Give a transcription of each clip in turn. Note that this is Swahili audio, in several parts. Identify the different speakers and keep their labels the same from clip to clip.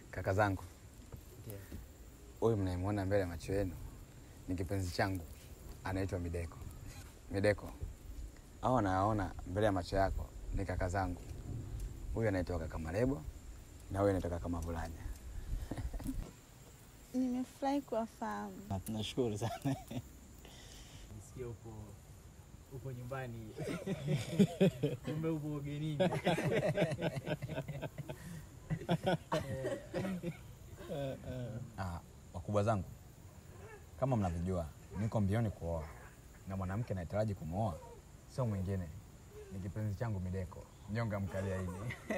Speaker 1: Kaka zangu, huyu mnayemwona mbele ya macho yenu ni kipenzi changu, anaitwa Mideko. Mideko, au anayaona mbele ya macho yako ni kaka zangu. Huyu anaitwa kaka Marebo na huyu anaitwa kaka Mavulanya.
Speaker 2: Nimefurahi kuwafahamu.
Speaker 3: Na tunashukuru sana.
Speaker 4: Nisikia upo upo nyumbani, kumbe upo ugenini.
Speaker 1: Ah, wakubwa zangu, kama mnavyojua, niko mbioni kuoa na mwanamke anayetaraji kumwoa sio mwingine, ni kipenzi changu Mideko, nyonga mkaliaini.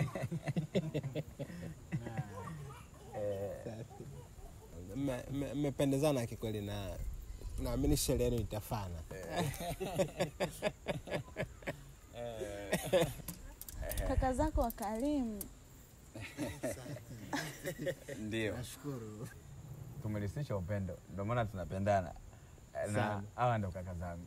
Speaker 5: Mme- mme- mmependezana kikweli na naamini sherehe yenu itafana.
Speaker 2: Kaka zako wakarimu.
Speaker 1: Ndio
Speaker 5: Nashukuru.
Speaker 1: tumelisisha upendo, ndio maana tunapendana na
Speaker 5: Sana.
Speaker 1: hawa ndo kaka zangu.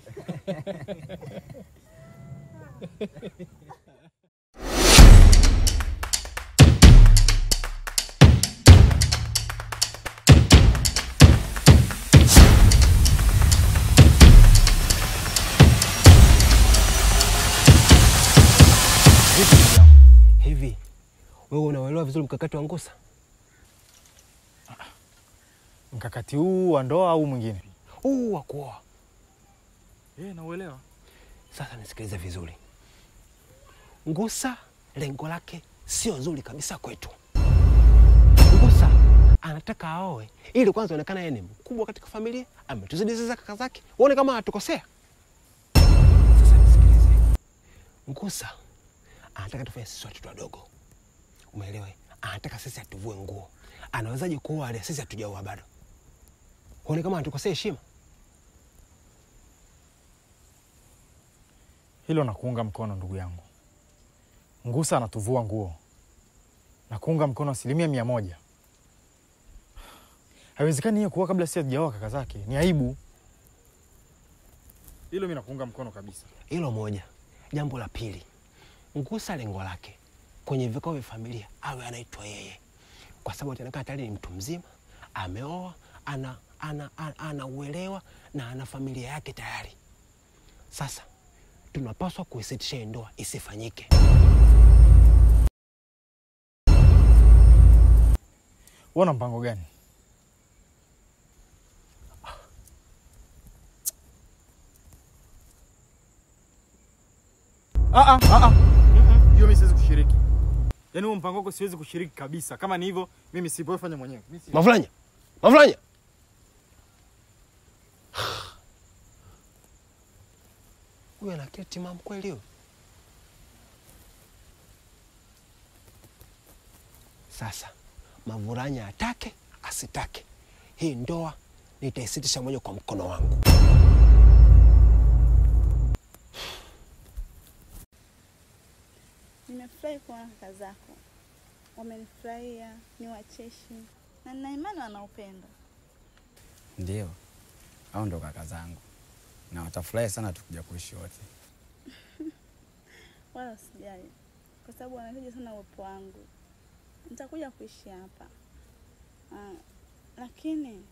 Speaker 5: Hivi wewe unauelewa vizuri mkakati wa Ngusa?
Speaker 3: Mkakati huu wa ndoa au mwingine?
Speaker 5: Huu wa kuoa.
Speaker 3: Eh, nauelewa.
Speaker 5: Sasa nisikilize vizuri. Ngusa lengo lake sio zuri kabisa kwetu. Ngusa anataka aoe ili kwanza onekana yeye ni mkubwa katika familia, ametuzidi sasa kaka zake, uone kama hatukosea. Sasa nisikilize, Ngusa anataka tufanye sisi watoto wadogo, umeelewa? eh? Anataka sisi atuvue nguo. Anawezaje kuoa ale sisi hatujaoa bado? Uone kama hatukosea heshima.
Speaker 3: Hilo nakuunga mkono ndugu yangu. Ngusa anatuvua nguo na kuunga mkono asilimia mia moja. Haiwezekani hiyo kuoa kabla si hatujaoa kaka zake, ni aibu. Hilo mi nakuunga mkono kabisa.
Speaker 5: Hilo moja. Jambo la pili, Ngusa lengo lake kwenye vikao vya familia awe anaitwa yeye, kwa sababu ataonekana tayari ni mtu mzima, ameoa, ana ana, ana, ana uelewa na ana familia yake tayari. Sasa tunapaswa kuisitisha hii ndoa isifanyike.
Speaker 3: Wewe una mpango gani? Ah, ah, ah, ah. Hiyo mimi siwezi kushiriki. Yaani huo mpango wako siwezi kushiriki kabisa. Kama ni hivyo, mimi sipo, wewe fanya mwenyewe. Mimi si-
Speaker 5: Mavulanya, Mavulanya, huyu ana akili timamu kweli huyu? Sasa Mavulanya atake asitake, hii ndoa nitaisitisha moja kwa mkono wangu.
Speaker 2: Nimefurahi kuona kaka zako wamenifurahia, ni wacheshi na nina imani wana upendo.
Speaker 1: Ndio, au ndo kaka zangu, na watafurahi sana tukija kuishi wote.
Speaker 2: Wala usijali, kwa sababu wanahitaji sana uwepo wangu. Nitakuja kuishi hapa ah, lakini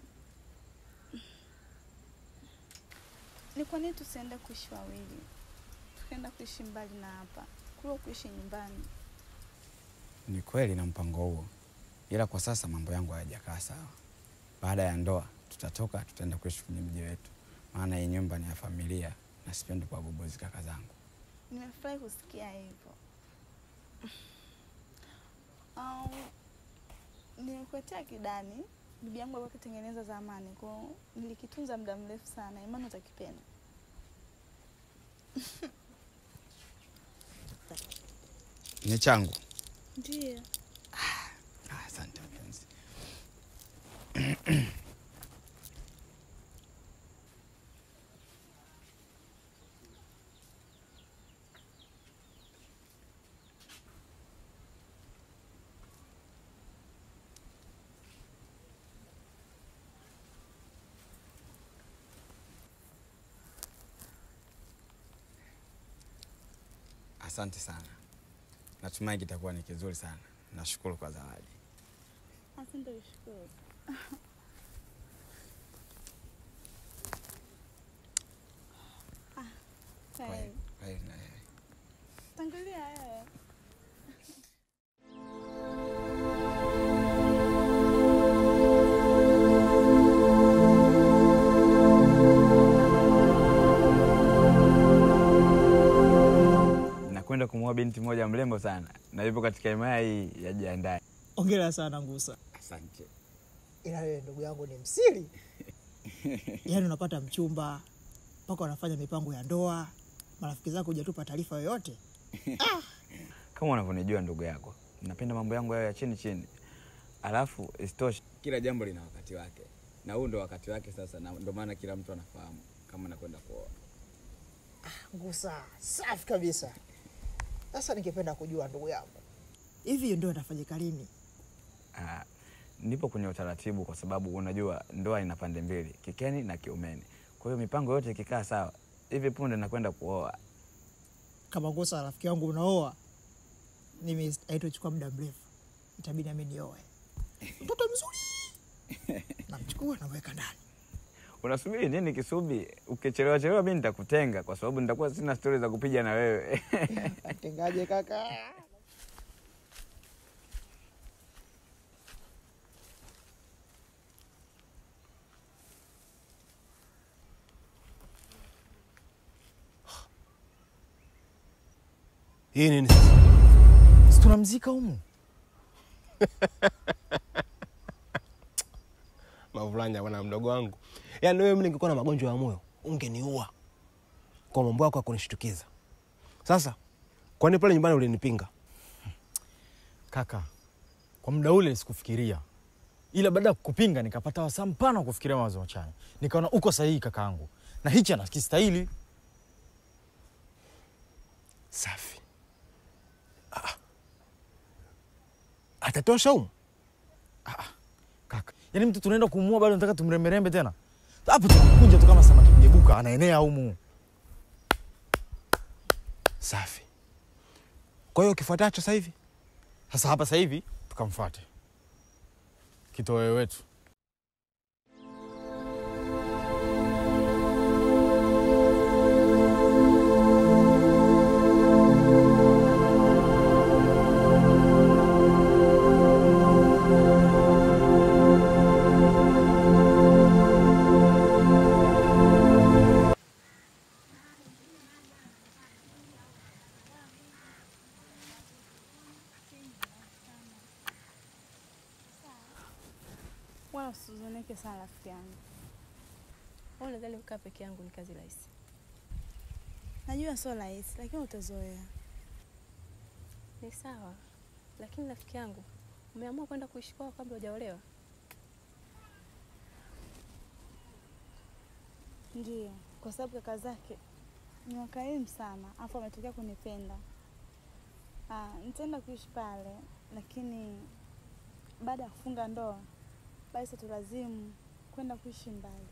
Speaker 2: ni kwa nini tusiende kuishi wawili, tukaenda kuishi mbali na hapa kuliko kuishi nyumbani?
Speaker 1: Ni kweli na mpango huo, ila kwa sasa mambo yangu hayajakaa sawa. Baada ya ndoa tutatoka, tutaenda kuishi kwenye mji wetu, maana hii nyumba ni ya familia na sipendi kuwagobozi kaka zangu.
Speaker 2: Nimefurahi kusikia hivyo. Um, nilikuletea kidani bibi yangu alikuwa akitengeneza zamani, kwa hiyo nilikitunza muda mrefu sana. Imani utakipenda.
Speaker 1: Ni changu.
Speaker 2: Ndio.
Speaker 1: Ah, Asante mpenzi. Asante sana, natumai kitakuwa ni kizuri sana. Nashukuru kwa zawadi.
Speaker 2: Asante kushukuru. Ah, kwaheri.
Speaker 1: Kwaheri na wewe.
Speaker 2: Tangulia wewe.
Speaker 1: Nakwenda kumwoa binti moja mrembo sana na yupo katika himaya hii ya jiandae.
Speaker 4: Ongera sana Ngusa.
Speaker 1: Asante.
Speaker 6: ila wewe ndugu yangu ni msiri.
Speaker 4: Yaani unapata mchumba mpaka wanafanya mipango ya ndoa, marafiki zako hujatupa taarifa yoyote.
Speaker 1: Kama unavyonijua ndugu yako, napenda mambo yangu yayo ya chini chini, alafu isitoshe kila jambo lina wakati wake, na huu ndo wakati wake sasa, na ndo maana kila mtu anafahamu kama nakwenda kuoa.
Speaker 6: Ngusa, safi kabisa. Sasa ningependa kujua ndugu yangu,
Speaker 4: Hivi hiyo ndoa itafanyika lini?
Speaker 1: Ah, nipo kwenye utaratibu kwa sababu unajua ndoa ina pande mbili, kikeni na kiumeni. Kwa hiyo mipango yote ikikaa sawa, hivi punde nakwenda kuoa.
Speaker 4: Kama Ngusa rafiki yangu unaoa, mimi haitochukua muda mrefu, itabidi nami nioe. Mtoto mzuri namchukua namweka ndani.
Speaker 1: Unasubiri nini Kisubi? Ukichelewa chelewa mi nitakutenga kwa sababu nitakuwa sina stori za kupiga na wewe.
Speaker 6: atengaje kaka?
Speaker 5: Hii nini sasa?
Speaker 4: Si tunamzika humu?
Speaker 5: Mavulanya bwana mdogo wangu. Yaani wewe mimi ningekuwa na magonjwa ya moyo, ungeniua. Kwa mambo yako ya kunishtukiza. Sasa, kwani pale nyumbani ulinipinga?
Speaker 3: Kaka, kwa muda ule sikufikiria, ila baada ya kukupinga nikapata wasaa mpana wa kufikiria mawazo machanya, nikaona uko sahihi kakaangu, na hichi anakistahili.
Speaker 5: Safi. Ah. Atatosha humu?
Speaker 3: Kaka, yaani mtu tunaenda kumuua bado nataka tumremberembe tena? Hapo tunamkunja tu kama samaki mjebuka, anaenea humu.
Speaker 5: Safi. Kwa hiyo kifuatacho sasa hivi?
Speaker 3: Sasa hapa sasa hivi tukamfuate kitoweo wetu.
Speaker 2: Wala usizunike sana rafiki yangu.
Speaker 7: Au nadhani kukaa peke yangu ni kazi rahisi?
Speaker 2: Najua sio rahisi, lakini utazoea.
Speaker 7: Ni sawa, lakini rafiki yangu, umeamua kwenda kuishi kwao kabla hujaolewa?
Speaker 2: Ndio, kwa sababu kaka zake ni wakarimu sana, afu ametokea kunipenda. Ah, nitaenda kuishi pale, lakini baada ya kufunga ndoa basi tulazimu kwenda kuishi mbali.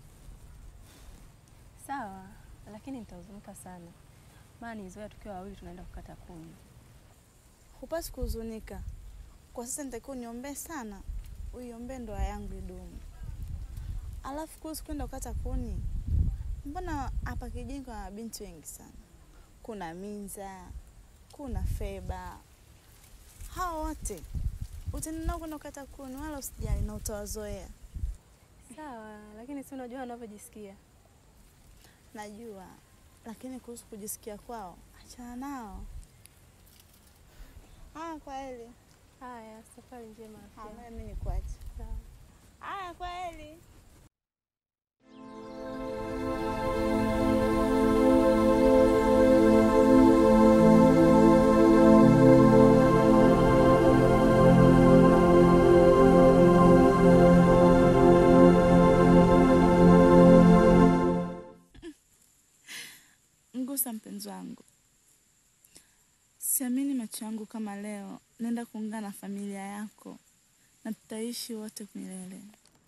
Speaker 7: Sawa, lakini nitahuzunika sana, maana nilizoea tukiwa wawili tunaenda kukata kuni.
Speaker 2: Hupasi kuhuzunika. Kwa sasa nitakiwa uniombee sana, uiombee ndoa yangu idumu. Alafu kuhusu kwenda kukata kuni, mbona hapa kijijini kuna mabinti wengi sana. Kuna Minza, kuna Feba, hao wote utaenda nao kwenda kukata kuni, wala usijali na utawazoea.
Speaker 7: Sawa, lakini si unajua wanavyojisikia.
Speaker 2: Najua, lakini kuhusu kujisikia kwao, achana nao. Haya, kwa heri.
Speaker 7: Haya, safari njema rafiki yangu.
Speaker 2: Haya, mimi nikuache.
Speaker 7: Sawa.
Speaker 2: Haya, kwa heri. Ngusa mpenzi wangu, siamini macho yangu kama leo naenda kuungana na familia yako na tutaishi wote milele.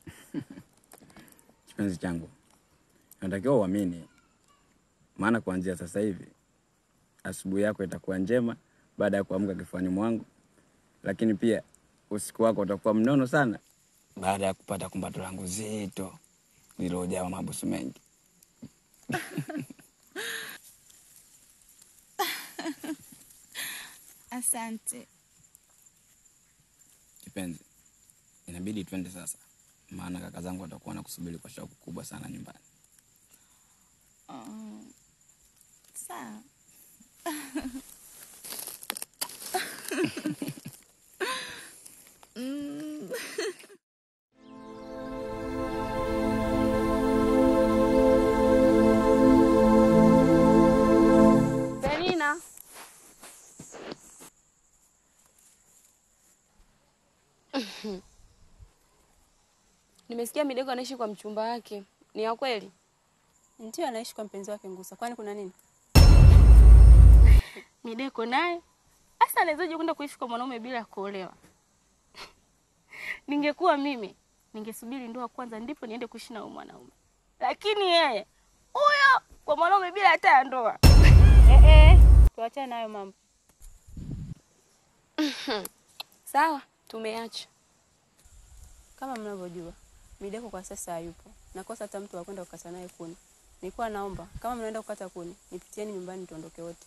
Speaker 1: Kipenzi changu, natakiwa uamini, maana kuanzia sasa hivi asubuhi yako itakuwa njema baada ya kuamka kifuani mwangu, lakini pia usiku wako utakuwa mnono sana baada ya kupata kumbato langu zito lililojaa mabusu mengi.
Speaker 2: Asante.
Speaker 1: Kipenzi, inabidi twende sasa, maana kaka zangu watakuwa na kusubiri kwa shauku kubwa sana nyumbani.
Speaker 2: Um, sawa. Mm.
Speaker 7: Penina. Nimesikia Mideko anaishi kwa mchumba wake. Ni ya kweli?
Speaker 8: Ndio anaishi kwa mpenzi wake Ngusa. Kwani kuna nini?
Speaker 7: Mideko naye hasa anawezaje kwenda kuishi kwa mwanaume bila kuolewa? Ningekuwa mimi, ningesubiri ndoa kwanza ndipo niende kuishi na huyo mwanaume. Lakini yeye huyo kwa mwanaume bila hata ya ndoa.
Speaker 8: Eh eh, tuachane nayo mambo.
Speaker 7: Sawa, tumeacha.
Speaker 8: Kama mnavyojua, Mideko kwa sasa hayupo. Nakosa hata mtu wa kwenda kukata naye kuni. Nilikuwa naomba kama mnaenda kukata kuni, nipitieni nyumbani tuondoke wote.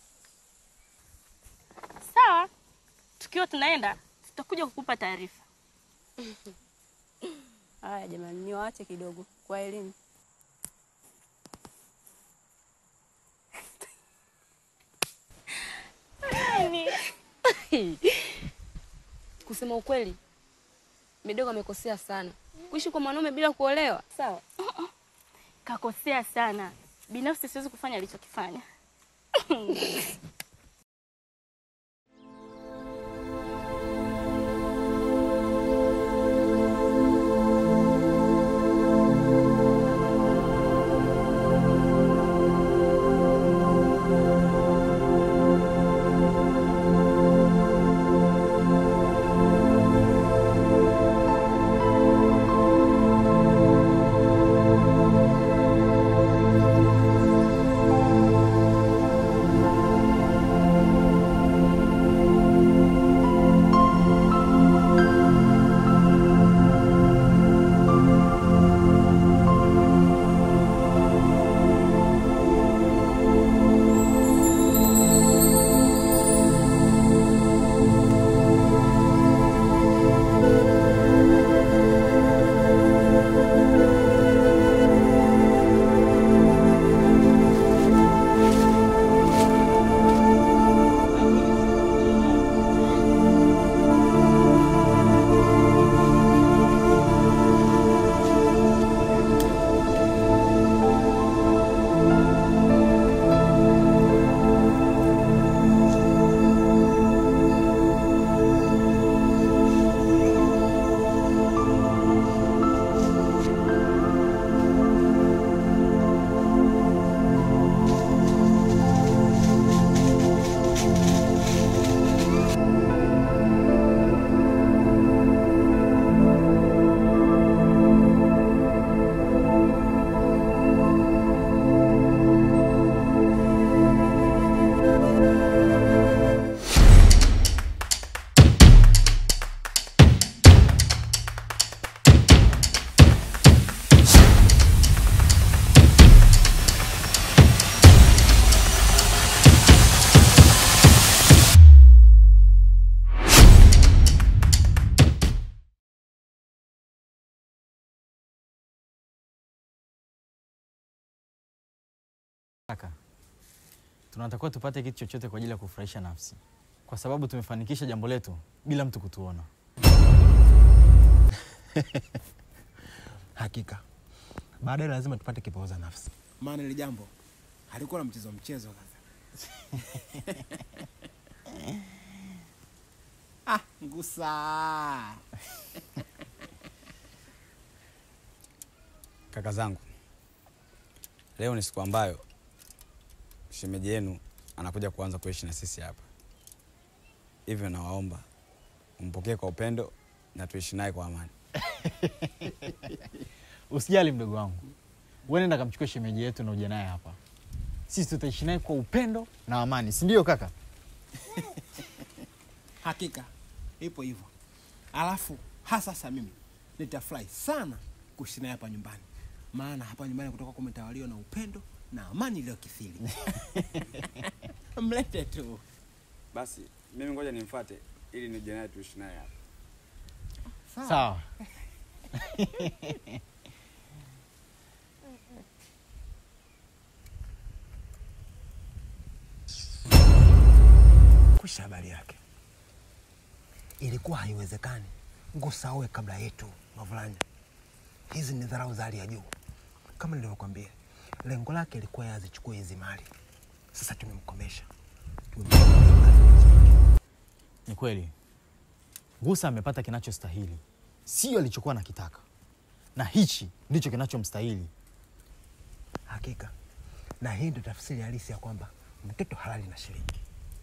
Speaker 7: Sawa, tukiwa tunaenda tutakuja kukupa taarifa.
Speaker 8: Haya jamani, niwaache kidogo kwa elimu.
Speaker 7: Kusema ukweli, Mideko amekosea sana kuishi kwa mwanaume bila kuolewa. Sawa, kakosea sana. Binafsi siwezi kufanya alichokifanya.
Speaker 3: Kaka, tunatakiwa tupate kitu chochote kwa ajili ya kufurahisha nafsi, kwa sababu tumefanikisha jambo letu bila mtu kutuona.
Speaker 5: Hakika baadaye lazima tupate kipooza nafsi.
Speaker 9: maana ile jambo halikuwa na mchezo mchezo kaka. ah, ngusa
Speaker 1: Kaka zangu, leo ni siku ambayo shemeji yenu anakuja kuanza kuishi na sisi hapa, hivyo nawaomba mpokee kwa upendo na tuishi naye kwa amani.
Speaker 3: Usijali mdogo wangu, wewe nenda kamchukue shemeji yetu na uje naye hapa, sisi tutaishi naye kwa upendo na amani, si ndio kaka?
Speaker 9: hakika ipo hivyo alafu hasa sasa mimi nitafurahi sana kuishi naye hapa nyumbani, maana hapa nyumbani kutoka kumetawaliwa na upendo na amani iliyokithiri. Mlete tu.
Speaker 1: Basi mimi ngoja nimfuate ili nije naye tuishi naye hapa.
Speaker 3: Sawa.
Speaker 5: Kusha habari yake. Ilikuwa haiwezekani Ngusa aoe kabla yetu Mavulanya. Hizi ni dharau za hali ya juu. Kama nilivyokwambia, lengo lake ilikuwa yeye azichukue hizi mali. Sasa tumemkomesha. Tumemkomesha mali.
Speaker 3: Ni kweli Ngusa amepata kinachostahili, sio alichokuwa nakitaka, na hichi ndicho kinachomstahili.
Speaker 5: Hakika, na hii ndio tafsiri halisi ya kwamba mtoto halali na shilingi.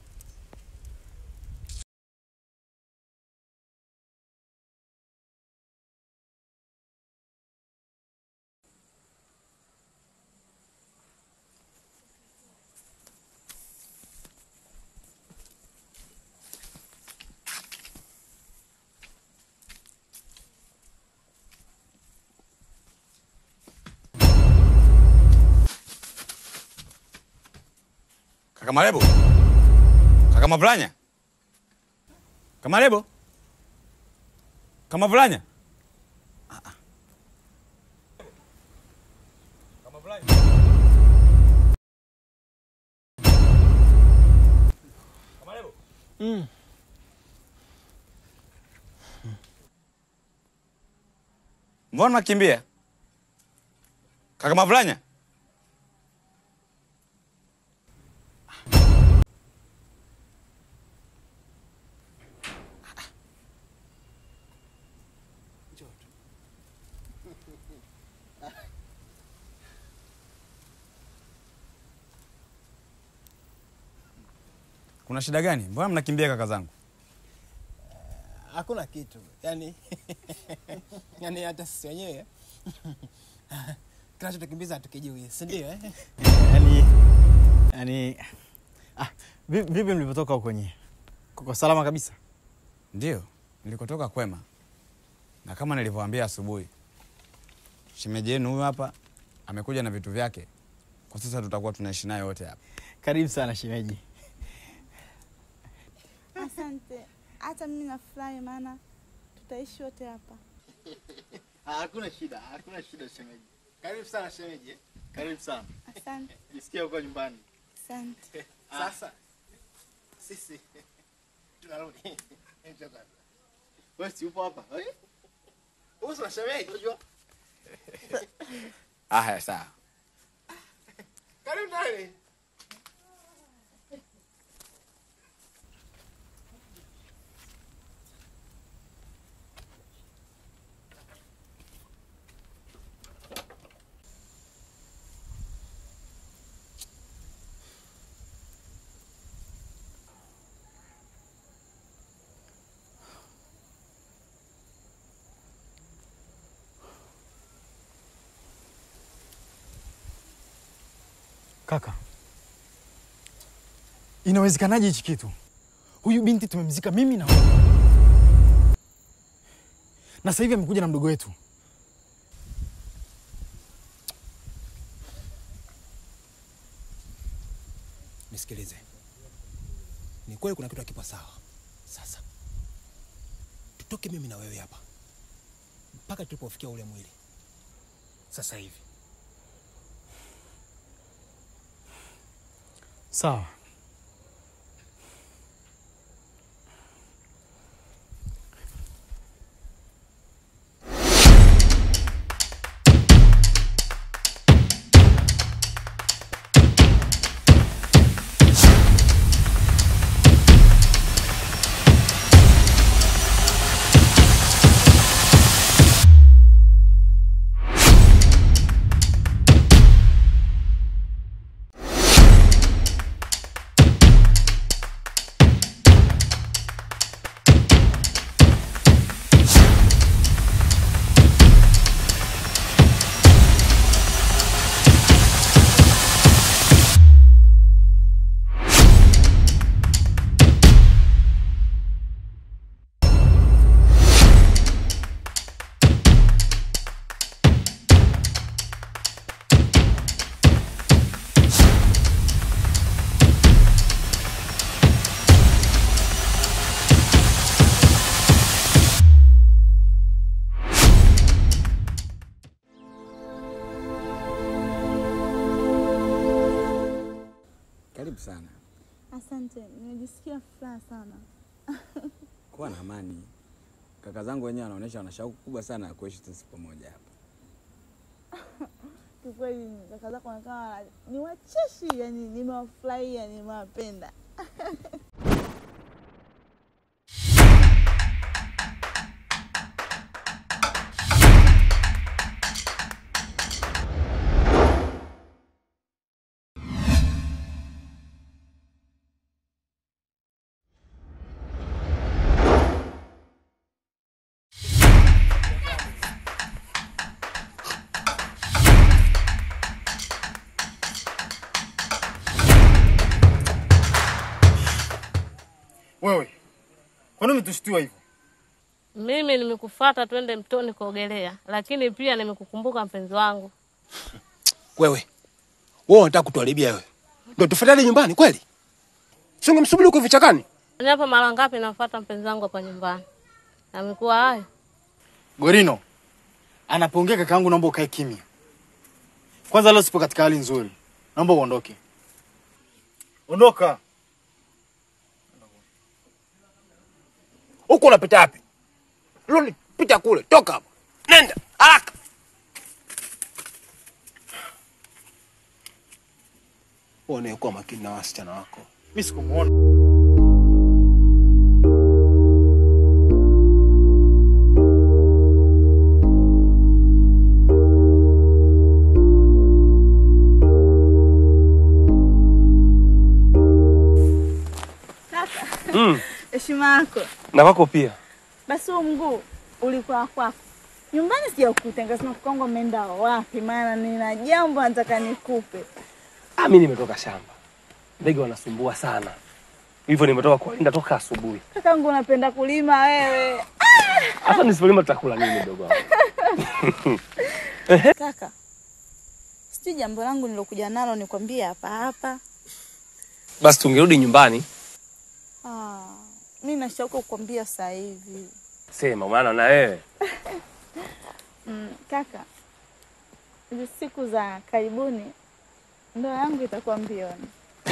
Speaker 1: Kaka Marebo. Kaka Mavulanya. Kaka Marebo. Kaka Mavulanya. Ah, ah. Kaka Mavulanya. Kaka Marebo. Mbona nakimbia? Kaka Mavulanya. Kuna shida gani? Mbona mnakimbia kaka zangu?
Speaker 9: Hakuna kitu yani, yani hata sisi wenyewe kinachotukimbiza hatukijui, si ndio? Eh?
Speaker 3: Yani, yani, ah, vi- vipi mlivyotoka huko nyie? Kuko salama kabisa?
Speaker 1: Ndio, nilikotoka kwema, na kama nilivyowaambia asubuhi, shemeji yenu huyu hapa amekuja na vitu vyake. Kwa sasa tutakuwa tunaishi naye wote hapa.
Speaker 3: Karibu sana shemeji.
Speaker 2: Asante, hata mimi nafurahi, maana tutaishi wote hapa.
Speaker 3: Hakuna shida, hakuna shida shemeji. Karibu sana shemeji. Karibu sana.
Speaker 2: Asante,
Speaker 3: Jisikia huko nyumbani.
Speaker 2: asante.
Speaker 3: Sasa sisi tunarudi. Wewe si upo hapa? Eh? Uso na shemeji unajua?
Speaker 1: Ah, haya sawa.
Speaker 3: Karibu ndani. Kaka, inawezekanaje hichi kitu? Huyu binti tumemzika mimi na wewe, na sasa hivi amekuja na mdogo wetu.
Speaker 9: Nisikilize, ni kweli kuna kitu hakipo sawa. Sasa tutoke mimi na wewe hapa mpaka tulipofikia ule mwili sasa hivi.
Speaker 3: Sawa.
Speaker 1: kaka zangu wenyewe wanaonyesha wana shauku kubwa sana ya kuishi sisi pamoja hapa.
Speaker 2: Kikweli kaka zako wanakaa ni wacheshi, yani nimewafurahia, nimewapenda.
Speaker 3: Wewe kwa nini umetushtua hivyo?
Speaker 10: Mimi nimekufuata twende mtoni kuogelea, lakini pia nimekukumbuka mpenzi wangu.
Speaker 5: Wewe wewe unataka kutuharibia wewe, ndio tufuatane nyumbani kweli? Si ungemsubiri huko vichakani?
Speaker 10: Ni hapa mara ngapi nafuata mpenzi wangu hapa nyumbani? Amekuwa hayo.
Speaker 3: Gorino anapoongea kaka yangu, naomba ukae kimya kwanza. Leo sipo katika hali nzuri, naomba uondoke. Ondoka.
Speaker 5: Huko unapita wapi? Rudi, pita kule, toka hapo, nenda haraka. Uone kuwa makini na wasichana wako.
Speaker 3: Mimi sikumuona.
Speaker 2: Kaka,
Speaker 5: Mm.
Speaker 2: heshima yako.
Speaker 5: Na wako pia.
Speaker 2: Basi huo mguu ulikuwa kwako nyumbani, sijakuta nikasema kwangu ameenda wapi, maana nina jambo nataka nikupe.
Speaker 5: Ah, mimi nimetoka shamba, ndege wanasumbua sana, hivyo nimetoka kuwalinda toka asubuhi.
Speaker 2: Kakangu, unapenda kulima wewe.
Speaker 5: Hata nisipolima tutakula nini, mdogo wangu?
Speaker 2: Kaka, sijui jambo langu nilokuja nalo nikwambie hapa hapa.
Speaker 5: Basi tungerudi nyumbani,
Speaker 2: Ah, mi na shauku kukwambia sasa hivi.
Speaker 5: sema maana na wewe
Speaker 2: Mm, kaka, hizi siku za karibuni ndoa yangu itakuwa mbioni.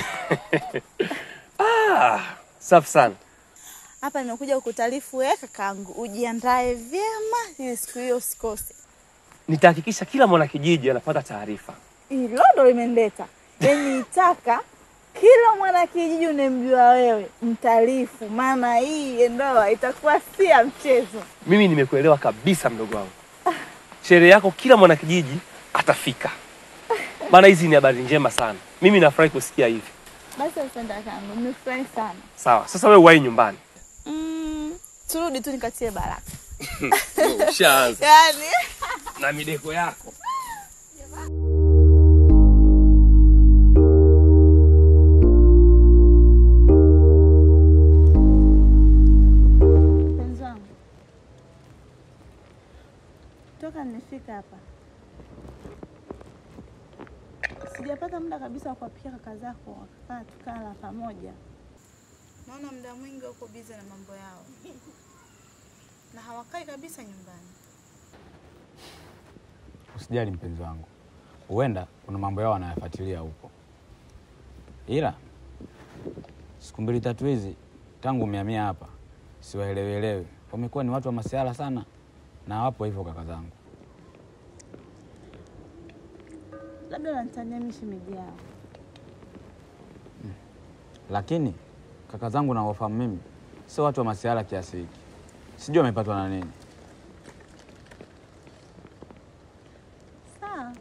Speaker 5: ah, safi sana.
Speaker 2: Hapa nimekuja kukutaarifu wewe kakangu, ujiandae vyema ili siku hiyo usikose.
Speaker 5: Nitahakikisha kila mwana kijiji anapata taarifa.
Speaker 2: Hilo ndo limenileta, yaani nitaka kila mwana kijiji unemjua wewe mtaarifu, maana hii ndoa itakuwa si ya mchezo.
Speaker 5: Mimi nimekuelewa kabisa, mdogo wangu. Sherehe yako kila mwana kijiji atafika, maana hizi ni habari njema sana. Mimi nafurahi kusikia hivi.
Speaker 2: Basi asante kakangu, nimefurahi sana.
Speaker 5: Sawa, sasa wewe uwahi nyumbani.
Speaker 2: Mm, turudi tu nikatie baraka.
Speaker 5: Ushaanza
Speaker 2: Yaani
Speaker 5: na mideko yako.
Speaker 2: mpenzi wangu, toka nimefika hapa sijapata muda kabisa wa kuwapikia kaka zako wakakaa tukala pamoja. Naona muda mwingi wako bize na mambo yao na hawakai kabisa nyumbani.
Speaker 1: Usijali mpenzi wangu, huenda kuna mambo yao wanayafuatilia huko, ila siku mbili tatu hizi tangu umehamia hapa siwaelewelewi. Wamekuwa ni watu wa masiala sana, na hawapo hivyo kaka zangu.
Speaker 2: Labda wanitania mimi shemeji yao.
Speaker 1: Lakini kaka zangu nawafahamu mimi, sio watu wa masiala kiasi hiki. Sijui wamepatwa na nini.
Speaker 2: Sawa,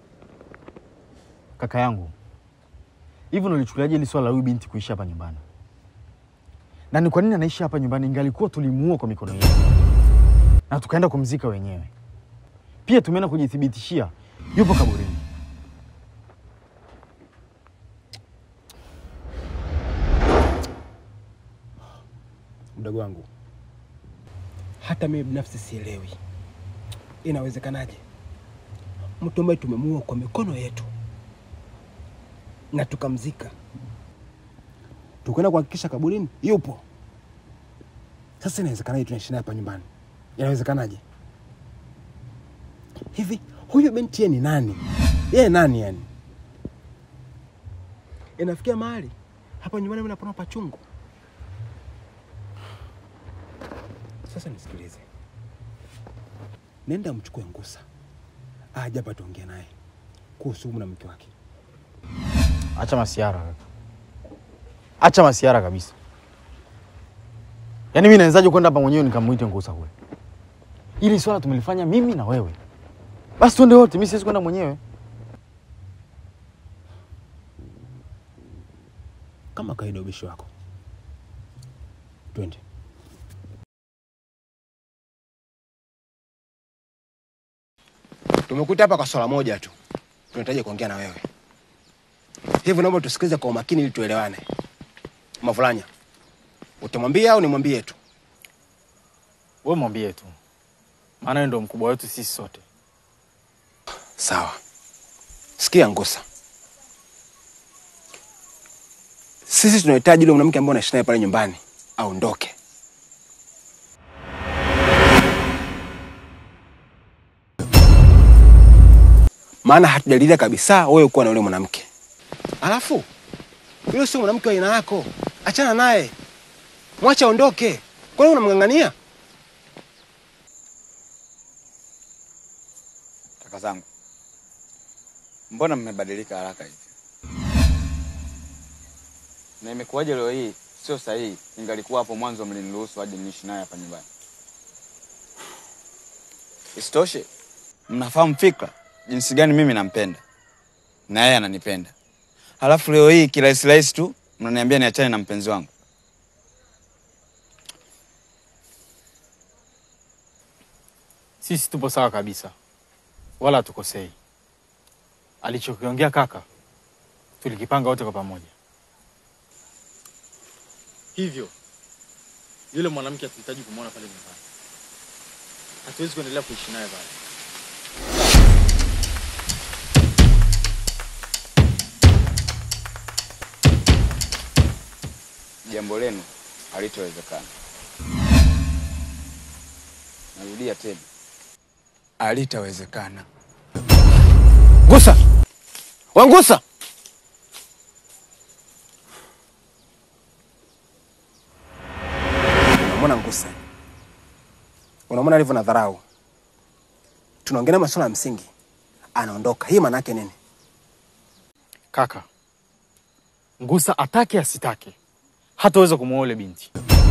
Speaker 3: Kaka yangu, hivi unalichukuliaje hili swala la huyu binti kuishi hapa nyumbani? Na ni kwa nini anaishi hapa nyumbani ingalikuwa tulimuua kwa mikono yetu na tukaenda kumzika wenyewe? Pia tumeenda kujithibitishia yupo kaburini.
Speaker 5: Mdogo wangu, hata mimi binafsi sielewi inawezekanaje mtu ambaye tumemuua kwa mikono yetu na tukamzika, tukaenda kuhakikisha kaburini yupo. Sasa inawezekanaje tunaishi naye hapa nyumbani? Inawezekanaje hivi? Huyu binti yeye ni nani? Yeye nani yani? Inafikia mahali hapa nyumbani mimi napona pachungu.
Speaker 9: Sasa nisikilize, nenda mchukue Ngusa aje hapa tuongee naye kuhusu huyu na mke wake.
Speaker 3: Acha masiara kaka, acha masiara kabisa. Yaani mimi nawezaje kwenda hapa mwenyewe nikamwite Ngusa kule? Hili swala tumelifanya mimi na wewe, basi twende wote. Mimi siwezi kwenda mwenyewe.
Speaker 9: Kama kawaida, ubishi wako. Twende. Tumekuta hapa kwa swala moja tu, tunahitaji kuongea na wewe. Hivyo naomba tusikilize kwa umakini ili tuelewane. Mavulanya, utamwambia au nimwambie tu?
Speaker 3: Wewe mwambie tu, maana yeye ndo mkubwa wetu sisi sote.
Speaker 9: Sawa. Sikia Ngusa, sisi tunahitaji yule mwanamke ambaye unaishi naye pale nyumbani aondoke. Maana hatujalilia kabisa wewe kuwa na yule mwanamke. Alafu yule sio mwanamke wa aina yako, achana naye, mwache aondoke. Kwani unamng'ang'ania?
Speaker 1: Kaka zangu, mbona mmebadilika haraka hivi? Na imekuwaje leo hii sio sahihi? Ingalikuwa hapo mwanzo mliniruhusu hadi niishi naye hapa nyumbani. Isitoshe, mnafahamu fikra jinsi gani mimi nampenda na yeye ananipenda, halafu leo hii kirahisi rahisi tu mnaniambia niachane na mpenzi wangu.
Speaker 3: Sisi tupo sawa kabisa, wala hatukosei. Alichokiongea kaka tulikipanga wote kwa pamoja. Hivyo yule mwanamke hatuhitaji kumwona pale nyumbani, hatuwezi kuendelea kuishi naye pale.
Speaker 1: Jambo lenu halitowezekana. Narudia tena, halitawezekana.
Speaker 9: Ngusa, Wangusa, unamwona Ngusa? Unamwona alivyo na dharau? Tunaongelea masuala ya msingi, anaondoka. Hii maana yake nini?
Speaker 3: Kaka, Ngusa atake asitake, hataweza kumwoa yule binti.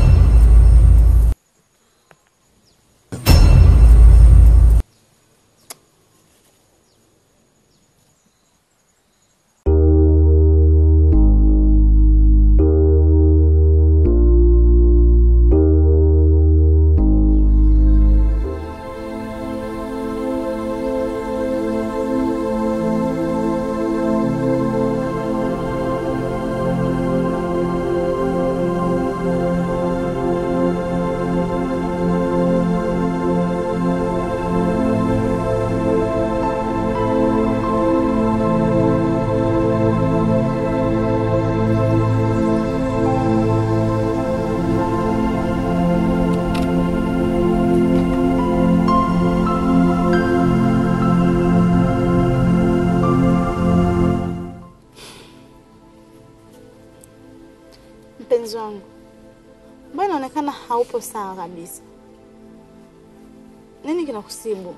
Speaker 2: Mpenzi wangu, mbona inaonekana haupo sawa kabisa? Nini kinakusibu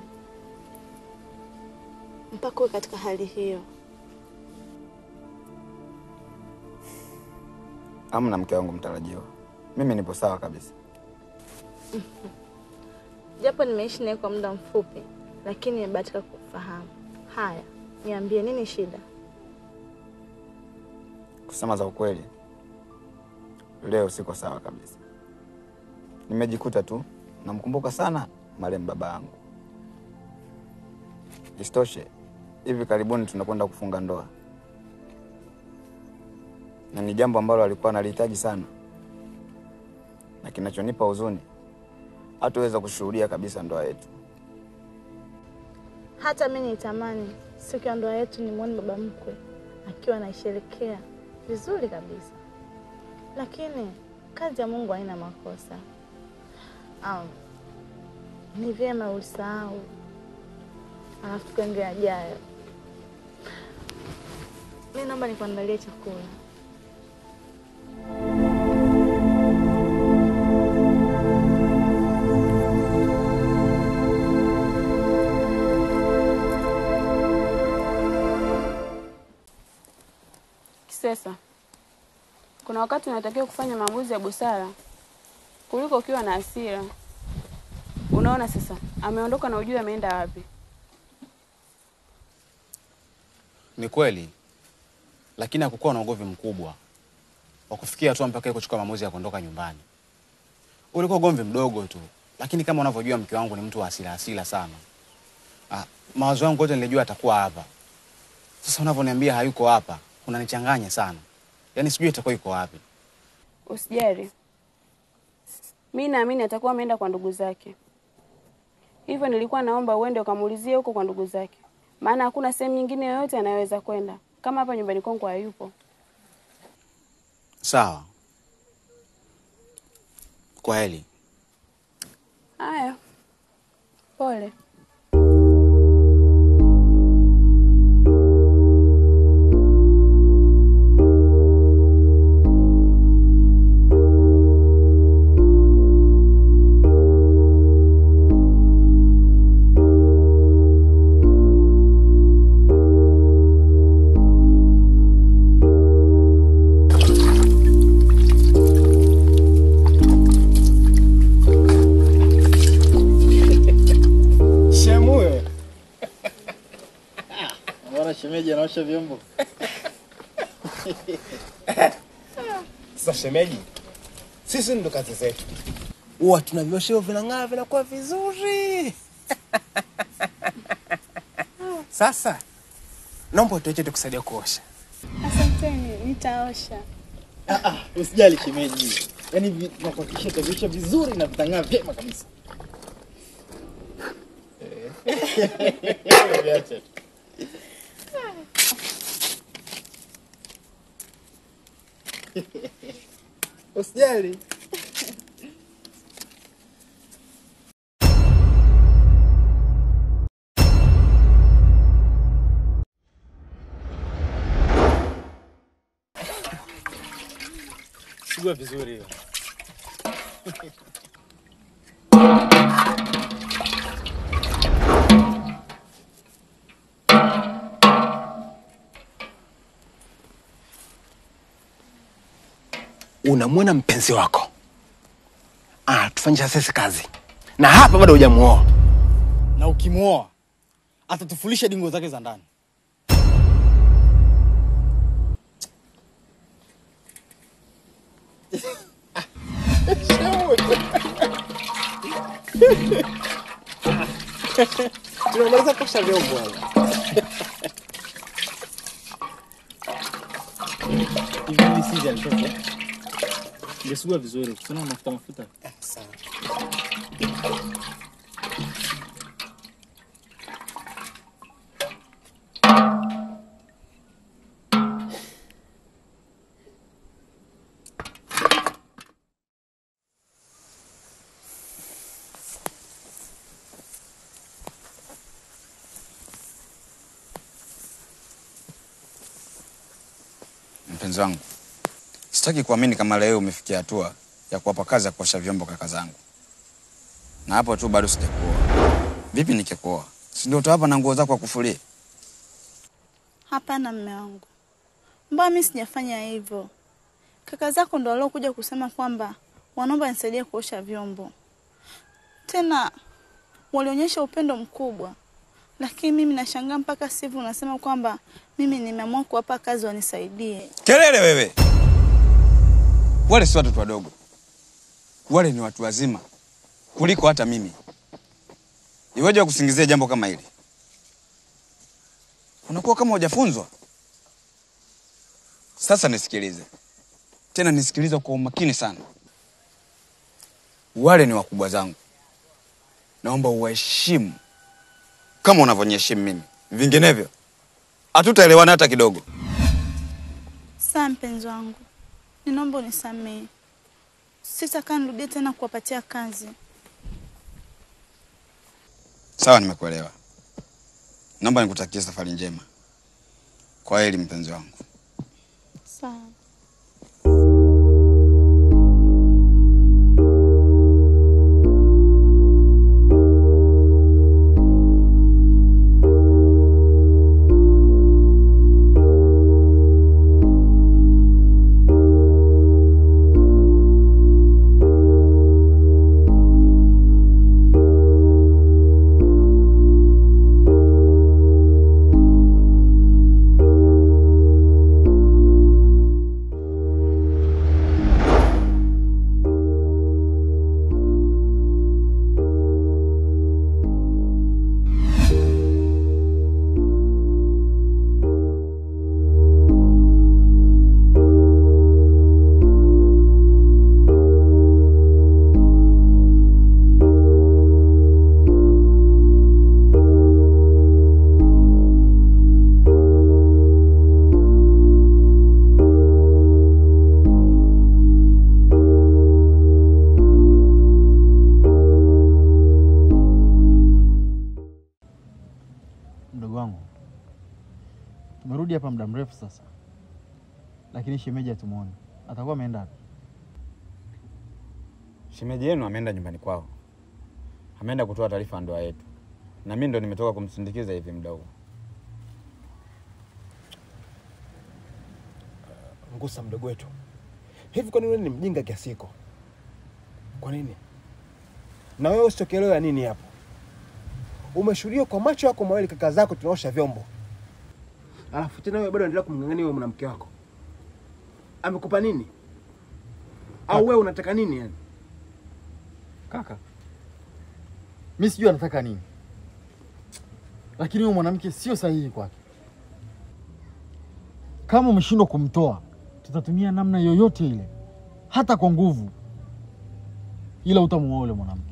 Speaker 2: mpaka uwe katika hali hiyo?
Speaker 1: Amna mke wangu mtarajiwa, mimi nipo sawa kabisa.
Speaker 2: Japo nimeishi naye kwa muda mfupi, lakini nimebahatika kufahamu. Haya, niambie, nini shida?
Speaker 1: Kusema za ukweli, leo siko sawa kabisa. Nimejikuta tu namkumbuka sana marehemu baba yangu. Isitoshe, hivi karibuni tunakwenda kufunga ndoa, na ni jambo ambalo alikuwa analihitaji sana, na kinachonipa huzuni, hatuweza kushuhudia kabisa ndoa yetu.
Speaker 2: Hata mi nitamani siku ya ndoa yetu nimwone baba mkwe akiwa anaisherekea vizuri kabisa, lakini kazi ya Mungu haina makosa. Um, ni vyema usahau, alafu tuende yajayo. Mi naomba nikuandalie chakula.
Speaker 8: Sesa, kuna wakati unatakiwa kufanya maamuzi ya busara kuliko ukiwa na hasira. Unaona sasa, ameondoka na ujui ameenda wapi.
Speaker 1: Ni kweli, lakini hakukuwa na ugomvi mkubwa wa kufikia hatua mpaka yeye kuchukua maamuzi ya kuondoka nyumbani. Ulikuwa ugomvi mdogo tu, lakini kama unavyojua mke wangu ni mtu wa hasira hasira sana. Ah, mawazo yangu yote nilijua atakuwa hapa. Sasa unavyoniambia hayuko hapa, unanichanganya sana. Yaani sijui itakuwa yuko wapi.
Speaker 8: Usijali, mi naamini atakuwa ameenda kwa ndugu zake. Hivyo nilikuwa naomba uende ukamuulizie huko kwa ndugu zake, maana hakuna sehemu nyingine yoyote anayoweza kwenda kama hapa nyumbani kwangu hayupo.
Speaker 1: Sawa. Kwa heli.
Speaker 8: Haya, pole.
Speaker 3: Shemuyo. Mbona shemeji anaosha vyombo?
Speaker 9: Sasa shemeji, sisi ndo kazi zetu, huwa tunaviosha hivyo vinang'aa, vinakuwa vizuri. Sasa naomba tuache tukusaidia kuosha.
Speaker 2: Asanteni, nitaosha.
Speaker 3: Ah, ah, usijali shemeji. Yaani vi- nakuhakikishia utaviosha vizuri na vitang'aa vyema kabisa. Viache tu.
Speaker 9: Usijali.
Speaker 3: Sugua vizuri hiyo.
Speaker 9: Unamwona mpenzi wako anatufanyisha sisi kazi, na hapa bado hujamuoa.
Speaker 3: Na ukimwoa atatufulisha dingo zake za ndani.
Speaker 9: Tunamaliza kuosha vyombo hapa.
Speaker 3: Hivi mimi sija alitoka. Ngesugua vizuri. Kuna mafuta mafuta.
Speaker 9: Sawa.
Speaker 1: Mpenzi wangu, sitaki kuamini kama leo umefikia hatua ya kuwapa kazi ya kuosha vyombo kaka zangu, na hapo tu bado sijakuoa. Vipi nikikuoa, si ndio utawapa na nguo zako wa kufulia?
Speaker 2: Hapana mme wangu, mbona mimi sijafanya hivyo? Kaka zako ndo waliokuja kusema kwamba wanaomba nisaidie kuosha vyombo, tena walionyesha upendo mkubwa, lakini mimi nashangaa mpaka sasa hivi unasema kwamba mimi nimeamua kuwapa kazi wanisaidie.
Speaker 1: Kelele wewe! Wale si watoto wadogo, wale ni watu wazima kuliko hata mimi. Iweje wakusingizia jambo kama hili? Unakuwa kama hujafunzwa. Sasa nisikilize tena, nisikilize kwa umakini sana. Wale ni wakubwa zangu, naomba uwaheshimu kama unavyoniheshimu mimi, vinginevyo hatutaelewana hata kidogo.
Speaker 2: Saa mpenzi wangu, ninaomba unisamehe, sitakaa nirudie tena kuwapatia kazi.
Speaker 1: Sawa, nimekuelewa. Naomba nikutakie safari njema. Kwa heri mpenzi wangu.
Speaker 2: Sawa.
Speaker 3: amerudi hapa muda mrefu sasa, lakini shemeji hatumuoni. Atakuwa ameenda wapi?
Speaker 1: Shemeji yenu ameenda nyumbani kwao, ameenda kutoa taarifa ya ndoa yetu, na mimi ndo nimetoka kumsindikiza hivi muda huu.
Speaker 5: Ngusa mdogo wetu, hivi kwa nini wewe ni mjinga kiasi hiko? Kwa nini? Na wewe usitokelewa nini hapo? Umeshuhudia kwa macho yako mawili kaka zako tunaosha vyombo, alafu tena wewe bado unaendelea kumng'ang'ania wewe mwanamke wako. Amekupa nini? Au wewe unataka nini yani?
Speaker 3: Kaka, mi sijui anataka nini, lakini huyo mwanamke sio sahihi kwake. Kama umeshindwa kumtoa, tutatumia namna yoyote ile, hata kwa nguvu, ila utamuoa yule mwanamke.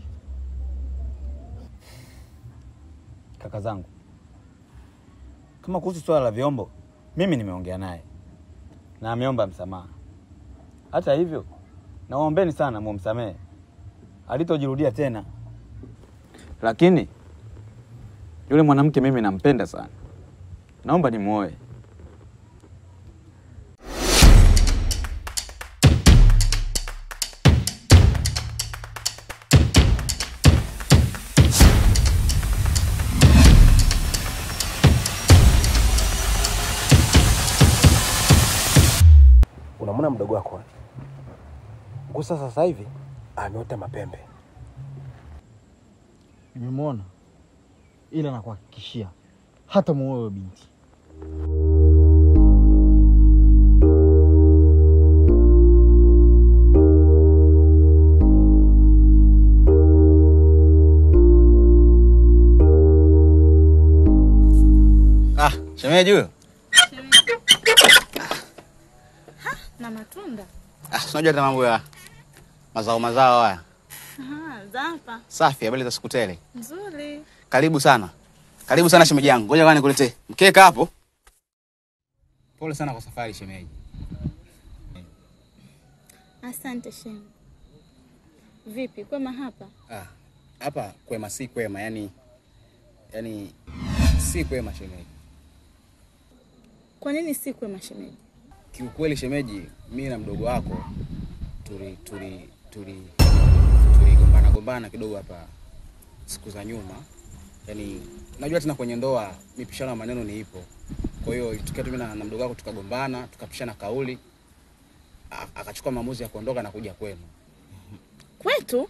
Speaker 1: Kaka zangu, kama kuhusu swala la vyombo, mimi nimeongea naye na ameomba msamaha. Hata hivyo, nawaombeni sana mumsamehe, alitojirudia tena. Lakini yule mwanamke mimi nampenda sana, naomba nimuoe.
Speaker 5: Unamwona mdogo wako eh? Ngusa sasa hivi ameota mapembe.
Speaker 3: Nimemwona, ila nakuhakikishia hata muoe huyo binti.
Speaker 1: Ah, shemeji huyo.
Speaker 2: na matunda
Speaker 1: Ah, unajua hata mambo ya mazao mazao haya.
Speaker 2: Aha, za hapa
Speaker 1: Safi, habari za siku tele.
Speaker 2: nzuri.
Speaker 1: Karibu sana, karibu sana shemeji yangu. Ngoja kwani nikuletee mkeka hapo. Pole sana kwa safari shemeji.
Speaker 2: Asante shemu. Vipi, kwema hapa?
Speaker 1: Ah, hapa kwema si kwema, yani yani si kwema shemeji.
Speaker 2: Kwa nini si kwema shemeji?
Speaker 1: Kiukweli shemeji, mimi na mdogo wako tuli tuli tuli tuligombana gombana kidogo hapa siku za nyuma. Yaani unajua tena kwenye ndoa mipishano ya maneno ni ipo. Kwa hiyo ilitokea tu mimi na, na mdogo wako tukagombana, tukapishana kauli. A- Akachukua maamuzi ya kuondoka na kuja kwenu.
Speaker 2: Kwetu?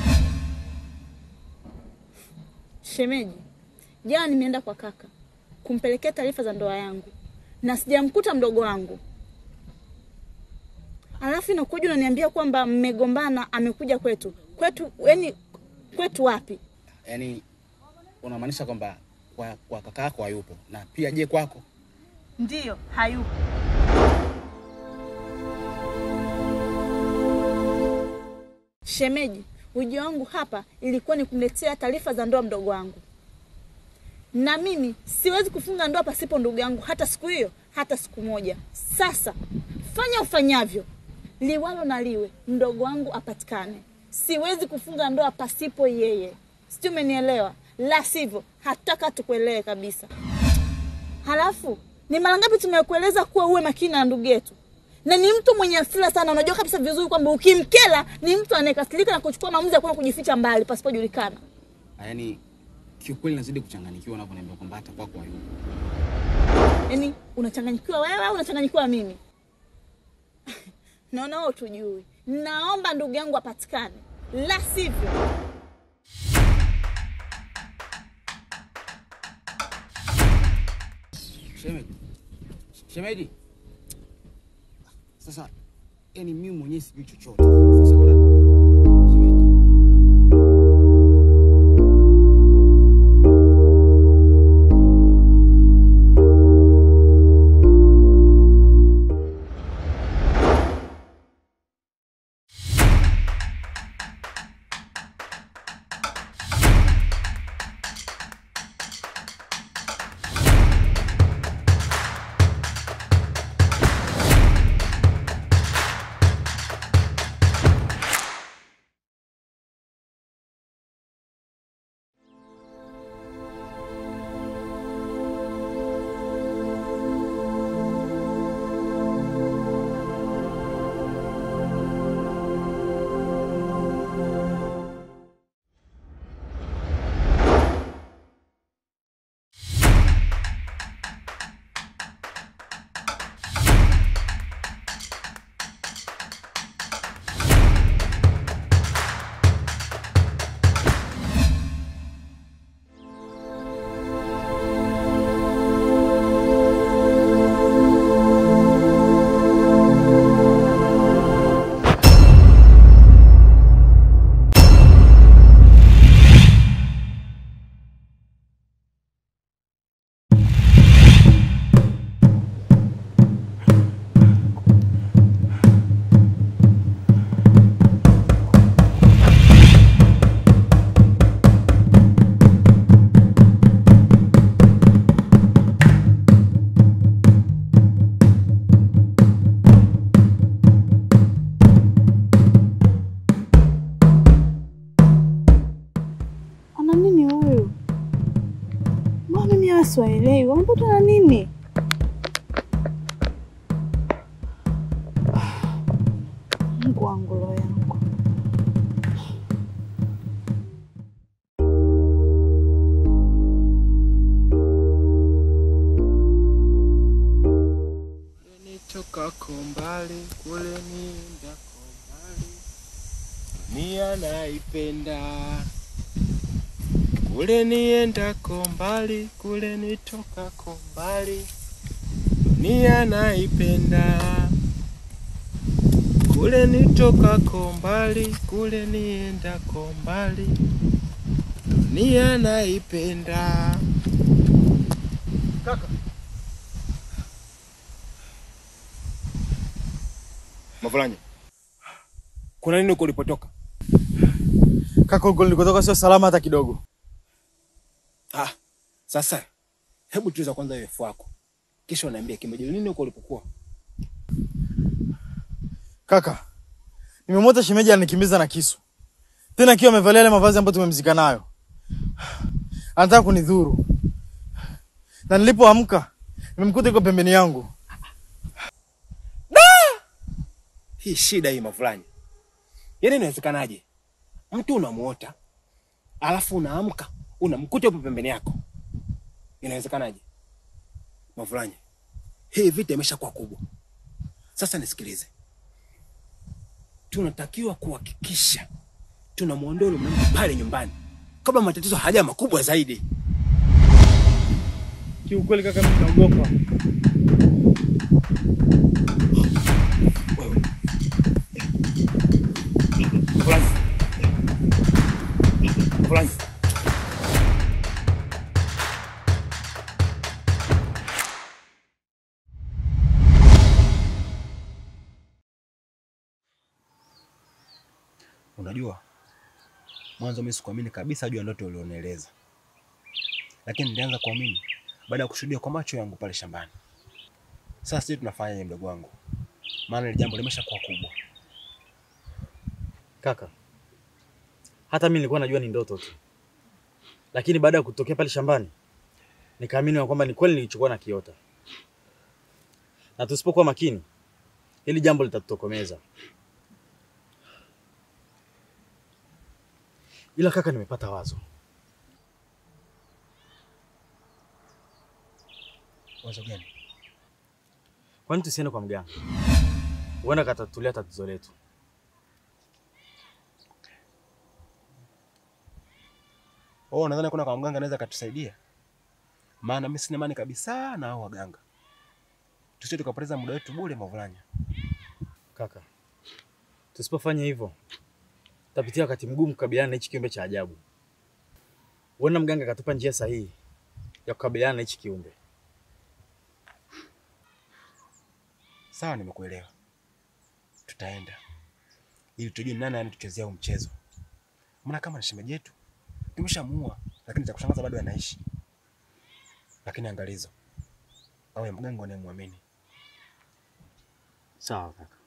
Speaker 2: Shemeji, jana nimeenda kwa kaka kumpelekea taarifa za ndoa yangu na sijamkuta mdogo wangu, alafu inakuja unaniambia kwamba mmegombana, amekuja kwetu. Kwetu yani, kwetu wapi?
Speaker 1: Yaani unamaanisha kwamba kwa, kwa kaka yako hayupo na pia je kwako?
Speaker 2: Ndiyo, hayupo. Shemeji, ujio wangu hapa ilikuwa ni kumletea taarifa za ndoa mdogo wangu, na mimi siwezi kufunga ndoa pasipo ndugu yangu, hata siku hiyo, hata siku moja. Sasa fanya ufanyavyo, liwalo na liwe, mdogo wangu apatikane. Siwezi kufunga ndoa pasipo yeye, sijui umenielewa? La sivyo hataka tukuelewe kabisa. Halafu ni mara ngapi tumekueleza kuwa uwe makini na ndugu yetu, na ni mtu mwenye hasira sana. Unajua kabisa vizuri kwamba ukimkela ni mtu anayekasirika na kuchukua maamuzi ya kwenda kujificha mbali pasipojulikana.
Speaker 1: Yaani kiukweli nazidi kuchanganyikiwa unavyoniambia kwamba hata kwako hayupo.
Speaker 2: Yaani unachanganyikiwa wewe au unachanganyikiwa mimi? Naona wewe tujui. Naomba ndugu yangu apatikane, la sivyo
Speaker 1: Shemeji. Shemeji. Sasa yani mimi mwenyewe sijui chochote. Sasa bora Shemeji.
Speaker 2: nini huyu? Mbona mimi hawa siwaelewi? Wamepatwa na nini? Mungu wangu, roho yangu.
Speaker 5: Nitokako mbali kule niendako mbali, nia naipenda kule niendako mbali, kule nitokako mbali, nia naipenda kule nitokako mbali, kule niendako mbali, nia naipenda.
Speaker 3: Kaka,
Speaker 5: Mavulanya, kuna nini huko ulipotoka?
Speaker 3: kaka, huko nilikotoka sio salama hata kidogo.
Speaker 5: Ah, sasa hebu tuliza kwanza urefu wako, kisha uniambie kimejili nini huko ulipokuwa.
Speaker 3: Kaka, nimemwota shemeji anikimbiza na kisu, tena akiwa amevalia yale mavazi ambayo tumemzika nayo. Anataka kunidhuru, na nilipoamka nimemkuta yuko pembeni yangu.
Speaker 5: Hii shida hii Mavulanya, yaani inawezekanaje? Mtu unamuota alafu unaamka unamkuta yupo pembeni yako, inawezekanaje? Mavulanya, hii vita imeshakuwa kubwa. Sasa nisikilize, tunatakiwa kuhakikisha tunamwondoa yule mwanamke pale nyumbani kabla matatizo haja makubwa zaidi.
Speaker 3: Kiukweli kaka, mimi naogopa.
Speaker 5: Mavulanya, Mavulanya, Unajua, mwanzo mimi sikuamini kabisa juu ya ndoto ulionieleza, lakini nilianza kuamini baada ya kushuhudia kwa macho yangu pale shambani. Sasa sijui tunafanyaje, mdogo wangu, maana ile jambo limeshakuwa kubwa.
Speaker 3: Kaka, hata mimi nilikuwa najua ni ndoto tu, lakini baada ya kutokea pale shambani nikaamini ya kwamba ni kweli nilichokuwa na kiota, na tusipokuwa makini hili jambo litatutokomeza. Ila kaka, nimepata wazo.
Speaker 5: Wazo gani?
Speaker 3: Kwani tusiende kwa mganga? Huenda katatulia tatizo letu.
Speaker 5: Oh, nadhani kuna kwa mganga anaweza akatusaidia, maana mimi sina imani kabisa na hao waganga. Tusije tukapoteza muda wetu bure, Mavulanya.
Speaker 3: Kaka, tusipofanya hivyo tutapitia wakati mgumu kukabiliana na hichi kiumbe cha ajabu. Huenda mganga akatupa njia sahihi ya kukabiliana na hichi kiumbe.
Speaker 5: Sawa, nimekuelewa. Tutaenda ili tujue ni nani anatuchezea huu mchezo, maana kama ni shemeji yetu tumeshamuua, lakini cha kushangaza bado anaishi. Lakini angalizo, awe mganga unayemwamini.
Speaker 3: Sawa kaka.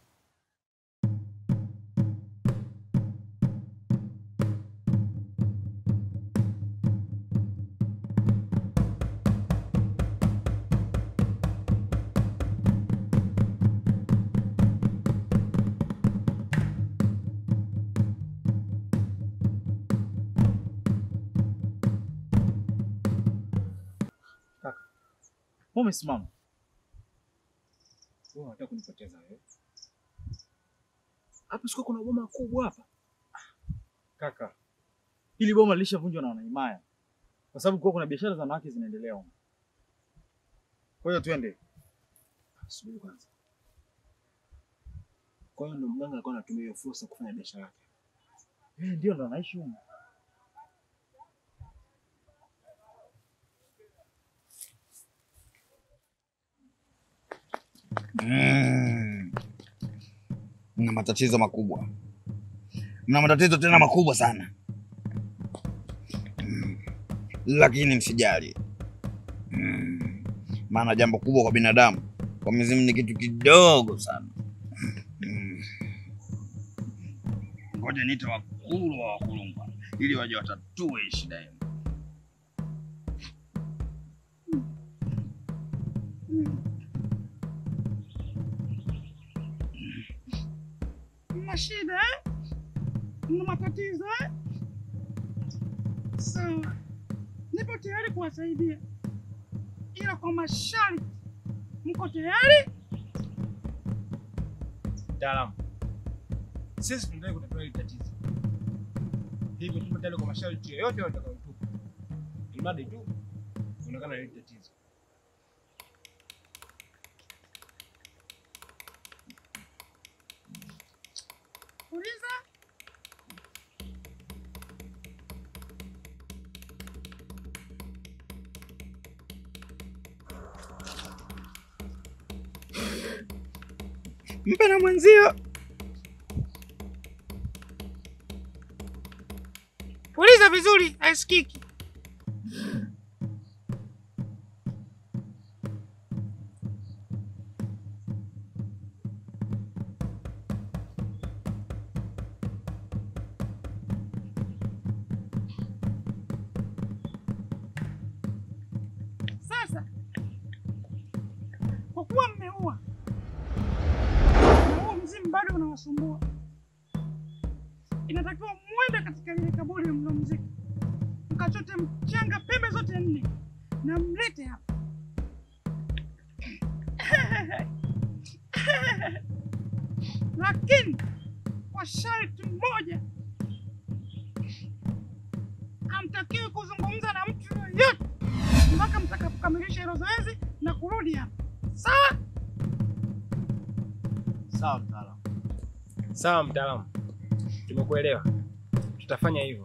Speaker 3: Kaka, mbona umesimama?
Speaker 5: Wewe unataka kunipoteza wewe? Hapa siko kuna boma kubwa hapa.
Speaker 3: Kaka, hili boma lilishavunjwa na wanaimaya kwa sababu kuwa kuna biashara za wanawake zinaendelea huko. Kwa hiyo twende.
Speaker 5: Subiri kwanza. Kwa hiyo ndo mganga alikuwa anatumia hiyo fursa kufanya biashara yake.
Speaker 3: Eh, ndio ndo anaishi huko.
Speaker 1: Mm. Mna matatizo makubwa, mna matatizo tena makubwa sana mm. Lakini msijali mm. Maana jambo kubwa kwa binadamu kwa mizimu ni kitu kidogo sana mm. Ngoja niite wakulu wa wakulungwa
Speaker 11: ili waje watatue shida yenu.
Speaker 12: Mna shida eh? Mna matatizo eh? Sawa, nipo tayari kuwasaidia, ila kwa masharti. Mko tayari?
Speaker 9: Mtaalamu, sisi tunataka kutatua hili tatizo, hivyo tupo tayari kwa masharti yoyote watakayotupa, imradi tu kuonekana hili tatizo.
Speaker 12: Uliza. Mpe na mwenzio. Uliza vizuri, haisikiki. Sasa kwa kuwa mmeua na huo mzimu bado unawasumbua, inatakiwa mwende katika lile kaburi mlomzika, mkachote mchanga pembe zote nne na mlete hapa. Lakini kwa sharti moja, hamtakiwi kuzungumza na mtu yoyote mpaka mtakapokamilisha hilo zoezi na kurudi hapa. Sawa?
Speaker 9: Sawa mtaalamu. Sawa mtaalamu, tumekuelewa, tutafanya hivyo.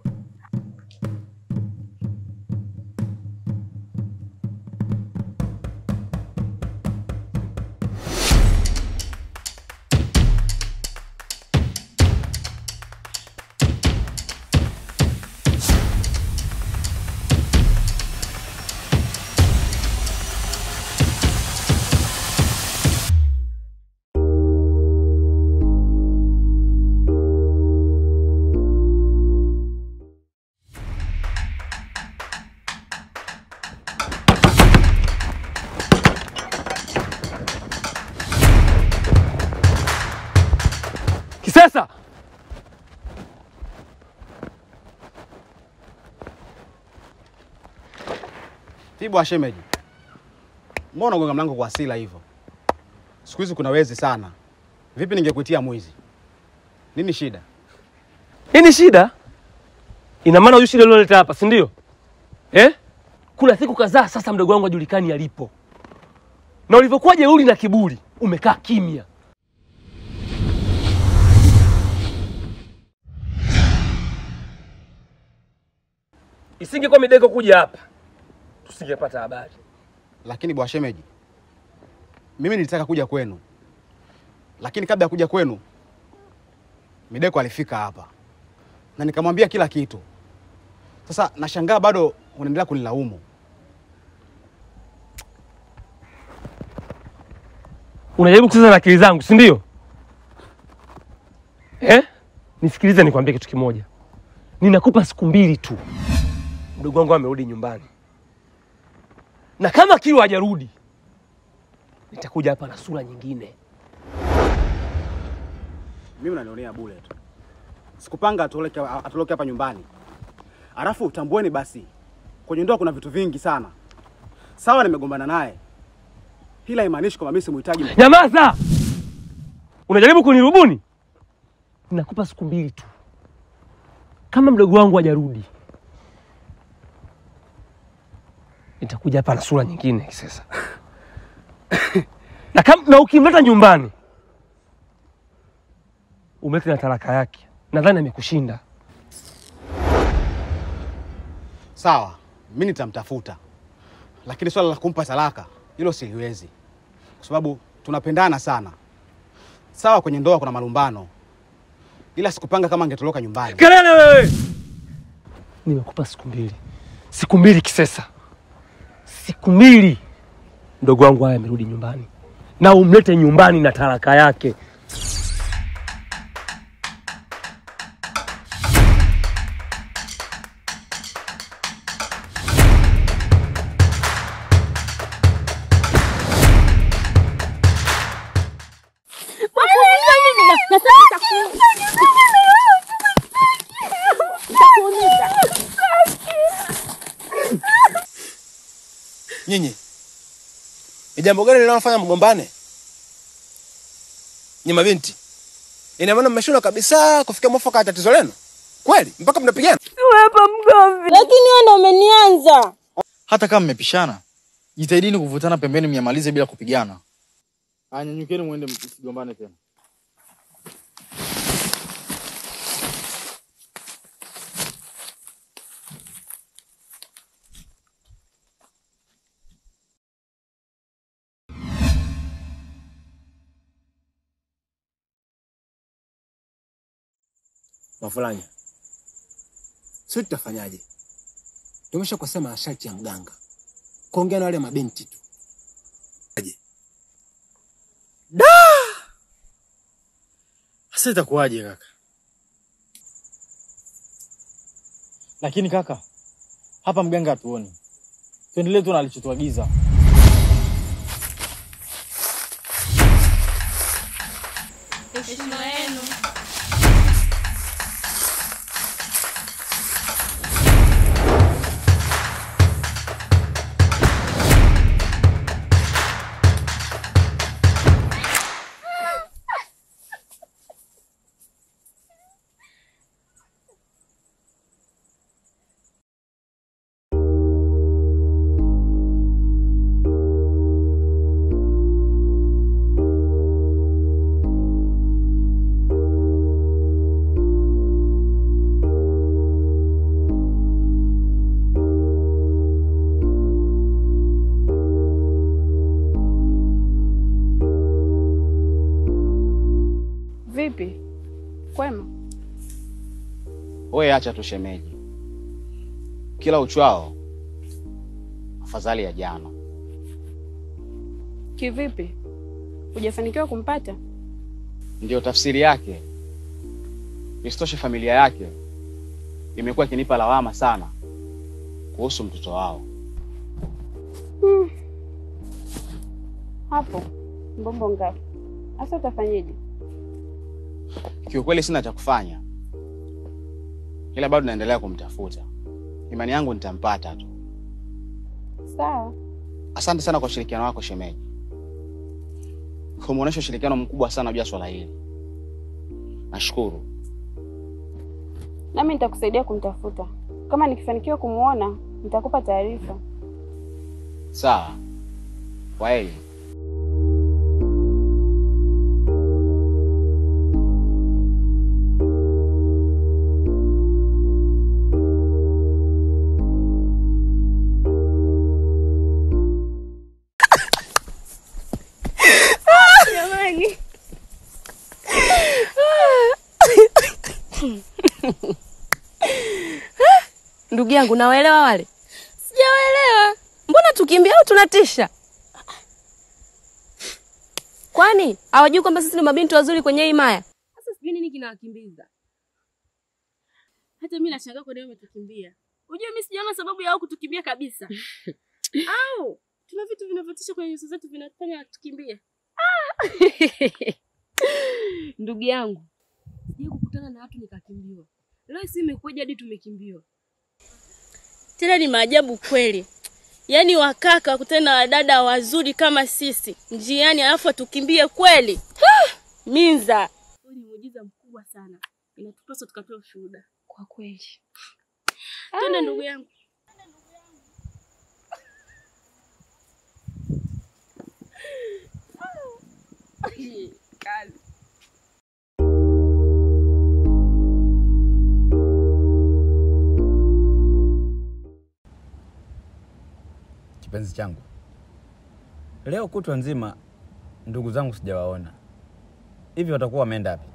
Speaker 5: Kisesa!
Speaker 3: Tibu wa shemeji, mbona unagonga mlango kwa hasira hivyo? Siku hizi kuna wezi sana. Vipi ningekuitia mwizi? Nini shida?
Speaker 5: Nini shida? Ina maana huyu shida ulioleta hapa, si ndio? Eh? Kuna siku kadhaa sasa mdogo wangu hajulikani alipo, na ulivyokuwa jeuri na kiburi umekaa kimya. Isingekuwa Mideko kuja hapa, tusingepata habari.
Speaker 3: Lakini bwana shemeji, mimi nilitaka kuja kwenu, lakini kabla ya kuja kwenu Mideko alifika hapa na nikamwambia kila kitu. Sasa nashangaa bado unaendelea kunilaumu.
Speaker 5: Unajaribu kucheza na akili zangu, si ndio? Eh? Nisikilize nikwambie kitu kimoja. Ninakupa siku mbili tu. Mdogo wangu amerudi nyumbani. Na kama Kilo hajarudi, nitakuja hapa na sura nyingine.
Speaker 3: Mimi unanionea bure tu. Sikupanga atoroke atoroke hapa nyumbani. Alafu tambueni basi, kwenye ndoa kuna vitu vingi sana. Sawa, nimegombana naye, ila haimaanishi kwamba mimi simuhitaji.
Speaker 5: Nyamaza! Unajaribu kunirubuni? Ninakupa siku mbili tu. Kama mdogo wangu hajarudi, nitakuja hapa na sura nyingine Kisesa. na, kam, na ukimleta nyumbani umlete na talaka yake, nadhani amekushinda.
Speaker 3: Sawa, mimi nitamtafuta, lakini swala la kumpa talaka hilo siliwezi, kwa sababu tunapendana sana. Sawa, kwenye ndoa kuna malumbano, ila sikupanga kama angetoroka nyumbani.
Speaker 5: Kelele wewe! Nimekupa siku mbili, siku mbili Kisesa, siku mbili mdogo wangu haya amerudi nyumbani, na umlete nyumbani na talaka yake.
Speaker 9: Nyinyi ni jambo gani linalofanya mgombane? Ni mabinti, ina maana mmeshindwa kabisa kufikia mwafaka ya tatizo lenu kweli, mpaka mnapigana?
Speaker 8: Hapa mgomvi. Lakini wewe ndo umenianza.
Speaker 3: Hata kama mmepishana, jitahidini kuvutana pembeni, myamalize bila kupigana. Aya, nyanyukeni mwende, msigombane tena.
Speaker 9: Mafulanya, sio tutafanyaje? Tumesha kusema masharti ya mganga, kuongea na wale mabinti tu.
Speaker 3: Da! Sasa itakuwaje kaka? Lakini kaka, hapa mganga hatuoni. Tuendelee tu na alichotuagiza.
Speaker 7: Heshima yenu.
Speaker 8: Vipi? Kwema?
Speaker 1: Wewe acha tu shemeji, kila uchwao afadhali ya jana.
Speaker 8: Kivipi? Hujafanikiwa kumpata?
Speaker 1: Ndiyo tafsiri yake. Isitoshe, familia yake imekuwa ikinipa lawama sana kuhusu mtoto wao.
Speaker 8: Hmm. Hapo mbombo ngapi? Sasa utafanyeje?
Speaker 1: Kiukweli sina cha kufanya, ila bado naendelea kumtafuta. Imani yangu nitampata tu.
Speaker 8: Sawa.
Speaker 1: Asante sana kwa ushirikiano wako shemeji, umeonyesha ushirikiano mkubwa sana juu ya swala hili. Nashukuru.
Speaker 8: Nami nitakusaidia kumtafuta. Kama nikifanikiwa kumuona, nitakupa taarifa.
Speaker 1: Sawa, kwaheri.
Speaker 7: Jamani. Ndugu yangu, nawaelewa wale? Sijawaelewa. Mbona tukimbia au tunatisha? Kwani hawajui kwamba sisi ni mabinti wazuri kwenye hii maya? Sasa sijui nini kinawakimbiza. Hata mimi nashangaa kwa nini wametukimbia. Unajua mimi sijaona sababu ya wao kutukimbia kabisa. Au tuna vitu vinavyotisha kwenye nyuso zetu vinafanya tukimbie. Ah! Ndugu yangu, sijai kukutana na watu nikakimbiwa. Leo si imekuja hadi tumekimbiwa. Tena ni maajabu kweli. Yaani wakaka wakutane na wadada wazuri kama sisi njiani, alafu atukimbie kweli. Minza, huu ni muujiza mkubwa sana, inatupaswa tukatoa ushuhuda kwa kweli. Twende ndugu yangu. Kazi.
Speaker 1: Kipenzi changu, leo kutwa nzima ndugu zangu sijawaona. Hivi watakuwa wameenda wapi?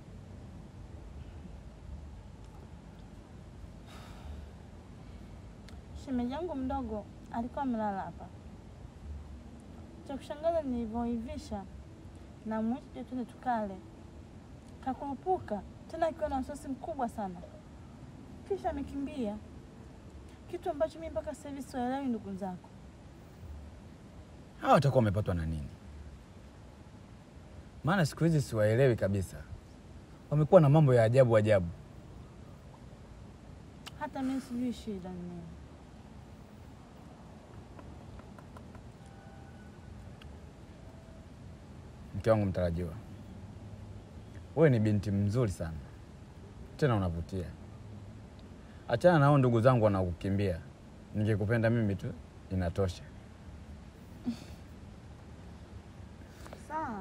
Speaker 2: Shemeji yangu mdogo alikuwa amelala hapa. Cha kushangaza nilivyoivisha na mwisho twende tukale, kakurupuka tena akiwa na wasiwasi mkubwa sana, kisha amekimbia, kitu ambacho mimi mpaka sasa hivi siwaelewi. Ndugu zako
Speaker 1: Hawa watakuwa wamepatwa na nini? Maana siku hizi siwaelewi kabisa, wamekuwa na mambo ya ajabu ajabu.
Speaker 2: hata mimi sijui shida ni nini.
Speaker 1: Mke wangu mtarajiwa, wewe ni binti mzuri sana, tena unavutia. Achana na hao ndugu zangu wanakukimbia. Ningekupenda mimi tu inatosha.
Speaker 2: Sawa.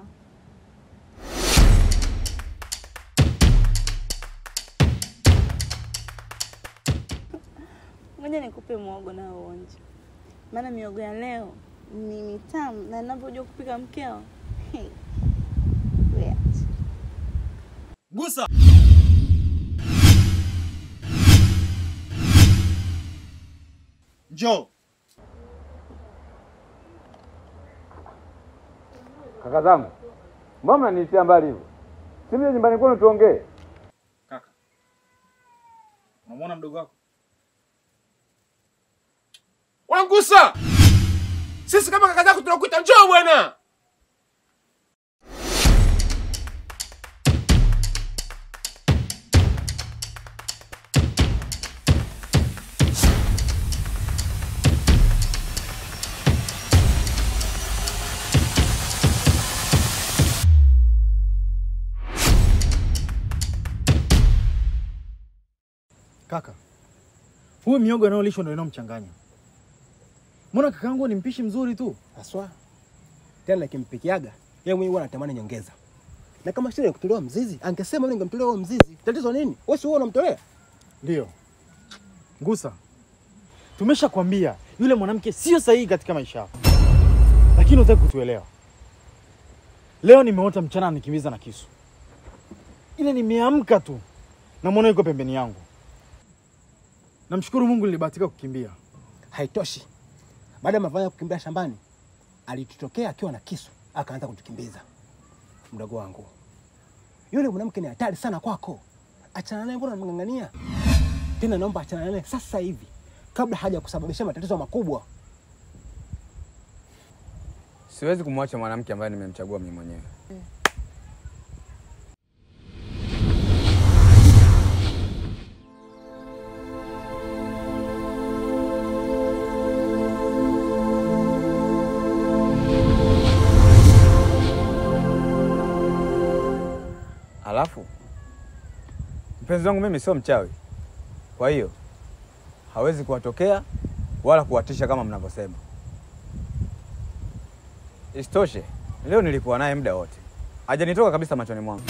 Speaker 2: Ngoja nikupe mwogo na uonje, maana miogo ya leo ni mitamu na ninavyojua kupika mkeo. Hey. Wait.
Speaker 3: Gusa. Njoo.
Speaker 1: Kaka zangu, mbona mnanitia mbali hivyo? Si mje nyumbani kwenu tuongee.
Speaker 3: Kaka. Unamwona mdogo wako?
Speaker 5: Wangusa! Sisi kama kaka zako tunakuita njoo bwana.
Speaker 3: Kaka, huyu miogo anayolishwa ndio inayomchanganya. Mbona kakaangu ni mpishi mzuri tu?
Speaker 5: Haswa. Tena nikimpikiaga, yeye mwenyewe huwa anatamani nyongeza. Na kama shida ya kutolewa mzizi, angesema mimi ningemtolea huo mzizi. Tatizo nini? Wewe si wewe unamtolea?
Speaker 3: Ndio. Ngusa, tumeshakwambia yule mwanamke sio sahihi katika maisha yako, lakini hutaki kutuelewa. Leo nimeota mchana nikimbiza na kisu, ile nimeamka tu namwona yuko pembeni yangu. Namshukuru Mungu nilibahatika kukimbia.
Speaker 5: Haitoshi. Baada ya mavanya kukimbia shambani, alitutokea akiwa na kisu, akaanza kutukimbiza. Mdogo wangu, yule mwanamke ni hatari sana kwako. Achana naye, mbona unamng'ang'ania? Tena naomba achana naye sasa hivi, kabla haja kusababisha matatizo makubwa.
Speaker 1: Siwezi kumwacha mwanamke ambaye nimemchagua mimi mwenyewe. Alafu mpenzi wangu mimi sio mchawi, kwa hiyo hawezi kuwatokea wala kuwatisha kama mnavyosema. Isitoshe, leo nilikuwa naye muda wote, hajanitoka kabisa machoni mwangu.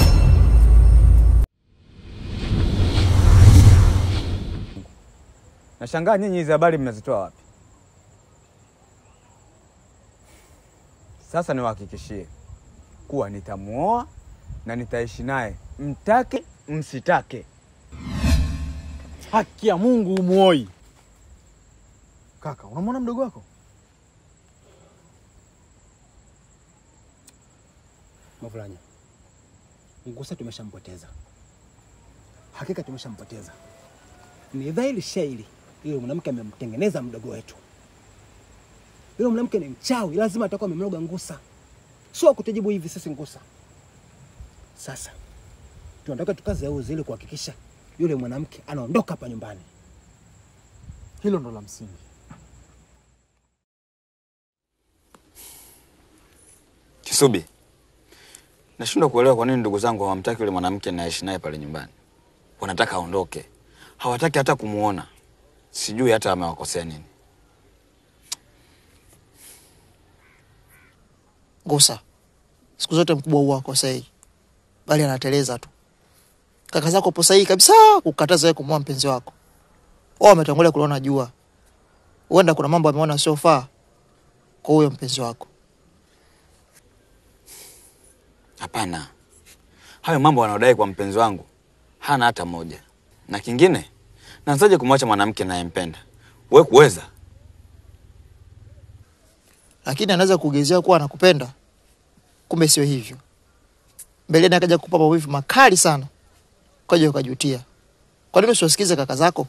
Speaker 1: Nashangaa nyinyi hizi habari mnazitoa wapi? Sasa niwahakikishie kuwa nitamuoa na nitaishi naye, mtake msitake.
Speaker 3: Haki ya Mungu umuoi. Kaka, unamwona mdogo wako?
Speaker 5: Mavulanya, Ngusa tumeshampoteza, hakika tumeshampoteza. Ni dhahiri shairi, yule mwanamke amemtengeneza mdogo wetu. Yule mwanamke ni mchawi, lazima atakuwa amemloga Ngusa, sio kutujibu hivi sisi Ngusa. Sasa tunataka tukaze uzi ili kuhakikisha yule mwanamke anaondoka hapa nyumbani.
Speaker 3: Hilo ndo la msingi.
Speaker 1: Kisubi, nashindwa kuelewa kwa nini ndugu zangu hawamtaki yule mwanamke naishi naye pale nyumbani. Wanataka aondoke, hawataki hata kumuona. Sijui hata amewakosea nini.
Speaker 6: Ngusa, siku zote mkubwa huwa akosei, bali anateleza tu. Kaka zako po sahihi kabisa kukataza wewe kumwoa mpenzi wako. Wao wametangulia kuliona jua, huenda kuna mambo ameona siofaa kwa huyo mpenzi wako.
Speaker 1: Hapana, hayo mambo wanaodai kwa mpenzi wangu hana hata moja. Na kingine, naanzaje kumwacha mwanamke nayempenda? We kuweza?
Speaker 6: Lakini anaweza kugezea kuwa anakupenda, kumbe sio hivyo. Mbeleni akaja kukupa maumivu makali sana, ukaja ukajutia. Kwa nini usiwasikize kaka zako?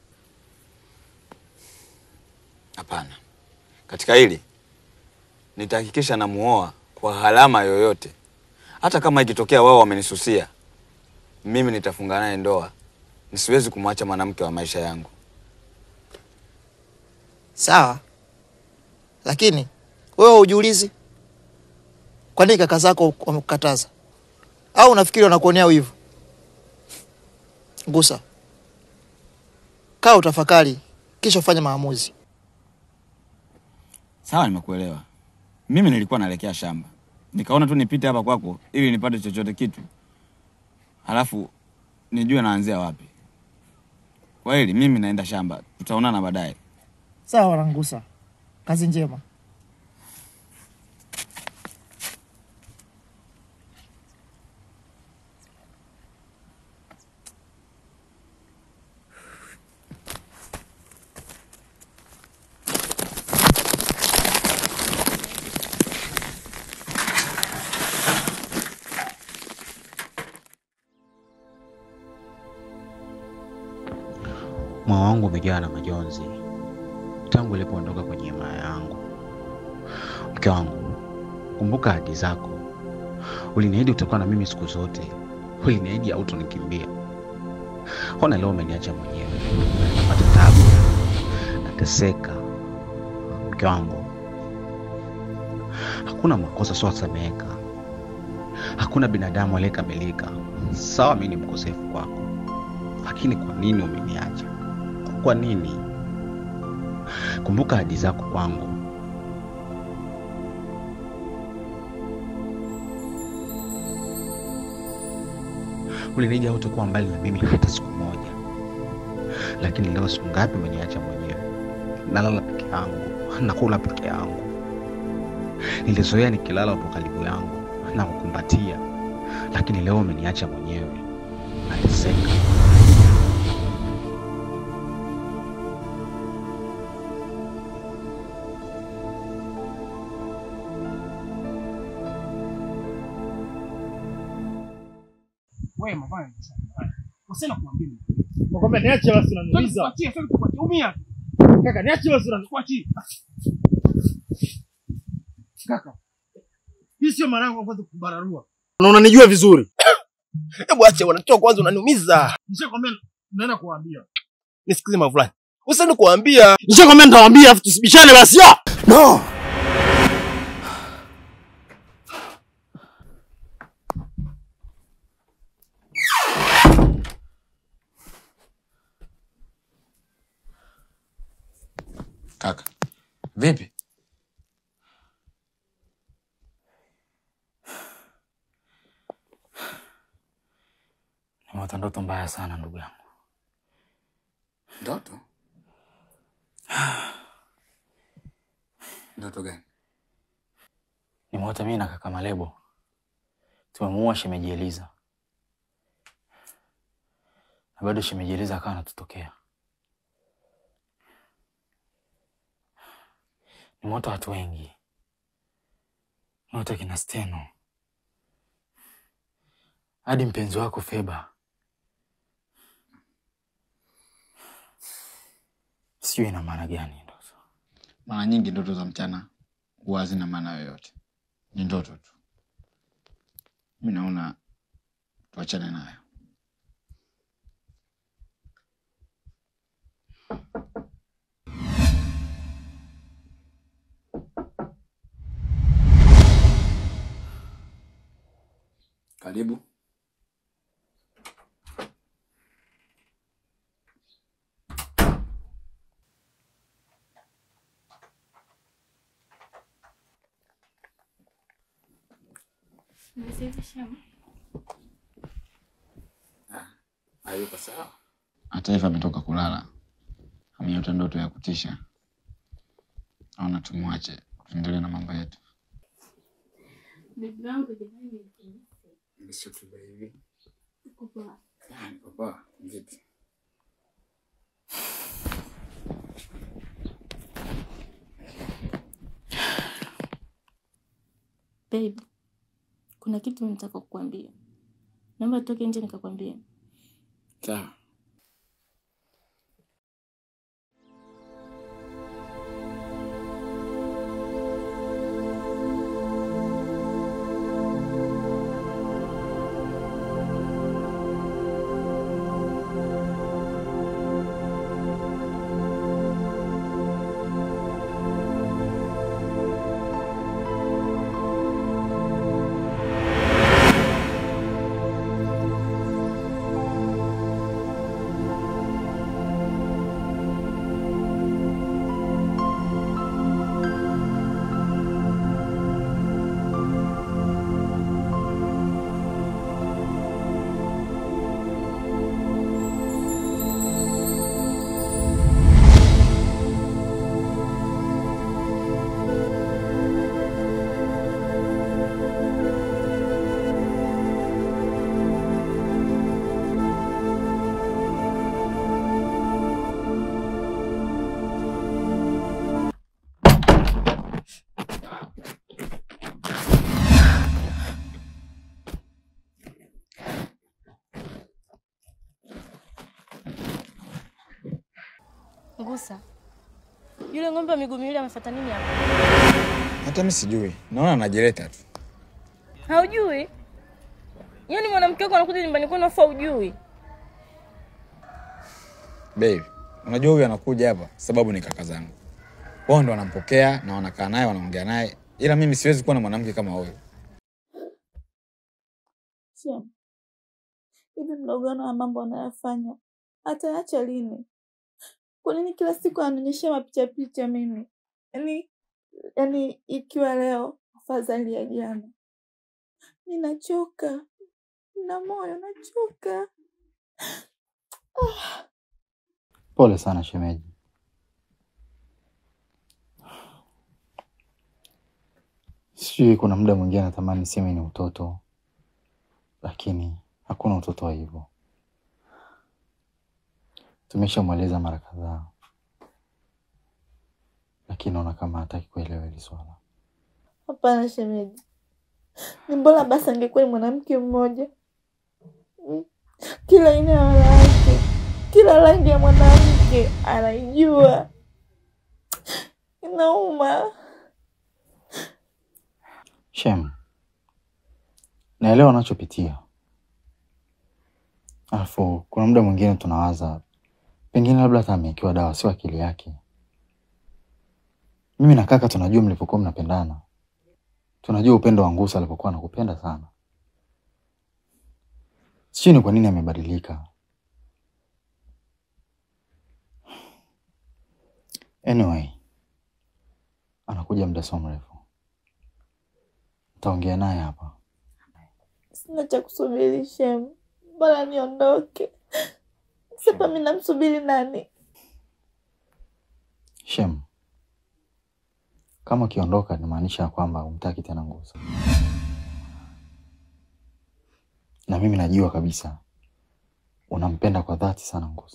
Speaker 1: Hapana, katika hili nitahakikisha namuoa kwa gharama yoyote, hata kama ikitokea wao wamenisusia, mimi nitafunga naye ndoa. Nisiwezi kumwacha mwanamke wa maisha yangu.
Speaker 6: Sawa, lakini wewe hujiulizi kwa Kwa nini kaka zako wamekukataza? Au unafikiri wanakuonea wivu? Ngusa, kaa utafakari, kisha ufanye maamuzi.
Speaker 1: Sawa, nimekuelewa. Mimi nilikuwa naelekea shamba, nikaona tu nipite hapa kwako ili nipate chochote kitu, halafu nijue naanzia wapi. Kwa hili mimi naenda shamba, tutaonana baadaye.
Speaker 6: Sawa wanangusa, kazi njema.
Speaker 13: Moyo wangu umejaa na majonzi tangu ilipoondoka kwenye himaya yangu. Mke wangu, kumbuka ahadi zako. Uliniahidi utakuwa na mimi siku zote, uliniahidi hautonikimbia. Ona leo umeniacha mwenyewe, napata tabu, nateseka. Mke wangu, hakuna makosa siosameheka, hakuna binadamu aliyekamilika. Sawa, mimi ni mkosefu kwako, lakini kwa nini umeniacha? Kwa nini? Kumbuka ahadi zako kwangu. Uliniahidi hautakuwa mbali na mimi hata siku moja, lakini leo siku ngapi umeniacha mwenyewe? Nalala peke yangu, nakula peke yangu. Nilizoea nikilala upo karibu yangu na kukumbatia, lakini leo umeniacha mwenyewe, nateseka.
Speaker 12: Wewe mafanya Usina kuambia.
Speaker 4: Nakwambia niache basi unaniumiza.
Speaker 12: Kuachia sasa kuachia. Umia.
Speaker 4: Kaka niache basi unaniumiza.
Speaker 12: Kuachia. Kaka. Hii sio mara yangu ya kwanza kubararua.
Speaker 4: Na unanijua vizuri.
Speaker 5: Hebu acha wanatoa kwanza, unaniumiza.
Speaker 12: Nishakwambia naenda kuambia.
Speaker 5: Nisikilize mavulani, usiende kuambia.
Speaker 4: Nishakwambia nitawaambia afu tusibishane basi. ya!
Speaker 5: No.
Speaker 1: Kaka, vipi?
Speaker 3: Nimeota ndoto mbaya sana ndugu yangu.
Speaker 1: Ndoto? Ndoto gani?
Speaker 3: Nimeota mimi na kaka Malebo tumemuua shemeji Eliza, na bado shemeji Eliza akawa anatutokea. Nimeota watu wengi, nimeota kina Steno hadi mpenzi wako Feba. Sijui ina maana gani ndoto.
Speaker 1: Mara nyingi ndoto za mchana huwa hazina maana yoyote, ni ndoto tu. Mi naona tuachane nayo. Karibu. Hayuko sawa. Hata hivyo ametoka kulala, ameota ndoto ya kutisha. Naona tumwache tuendelee na mambo yetu.
Speaker 7: Bibi yangu jamani,
Speaker 1: Nisitupe hivi.
Speaker 7: uko poa?
Speaker 1: Ah, niko poa. Vipi?
Speaker 7: Babe, kuna kitu nataka kukwambia. Naomba toke nje nikakwambia.
Speaker 1: Sawa.
Speaker 7: Ngusa, yule ng'ombe wa miguu miwili amefuata nini hapa?
Speaker 1: Hata mi sijui, naona anajileta tu.
Speaker 7: Haujui? Yaani mwanamke wako anakuja nyumbani kwenu afa ujui?
Speaker 1: Babe, unajua huyu anakuja hapa sababu ni kaka zangu. Wao ndo wanampokea na wanakaa naye wanaongea naye, ila mimi siwezi kuwa na mwanamke kama huyu.
Speaker 2: Shem, hivi mlogano wa mambo anayofanya ataacha lini? Kwa nini kila siku anaonyesha mapicha picha mimi? Yaani yaani ikiwa leo afadhali ya jana. Ninachoka. Na moyo nachoka. Ah.
Speaker 3: Pole sana shemeji. Sijui, kuna muda mwingine natamani niseme ni utoto, lakini hakuna utoto wa hivyo. Tumeshamweleza mara kadhaa, lakini naona kama hataki kuelewa hili swala.
Speaker 2: Hapana shemeji, ni bora basi angekuwa ni mwanamke mmoja. Mm. Kila aina ya wanawake, kila rangi ya mwanamke anaijua. Inauma.
Speaker 3: Shem, naelewa unachopitia, alafu kuna muda mwingine tunawaza pengine labda hata amewekewa dawa, sio akili yake. Mimi na kaka tunajua mlivyokuwa mnapendana, tunajua upendo wa Ngusa alivyokuwa anakupenda sana. Sijui ni kwa nini amebadilika. Anyway, anakuja muda sio mrefu, nitaongea naye hapa.
Speaker 2: Sina cha kusubiri Shem, bora niondoke. Sasa mimi namsubiri nani?
Speaker 3: Shem, kama ukiondoka inamaanisha ya kwamba umtaki tena Ngusa, na mimi najua kabisa unampenda kwa dhati sana Ngusa.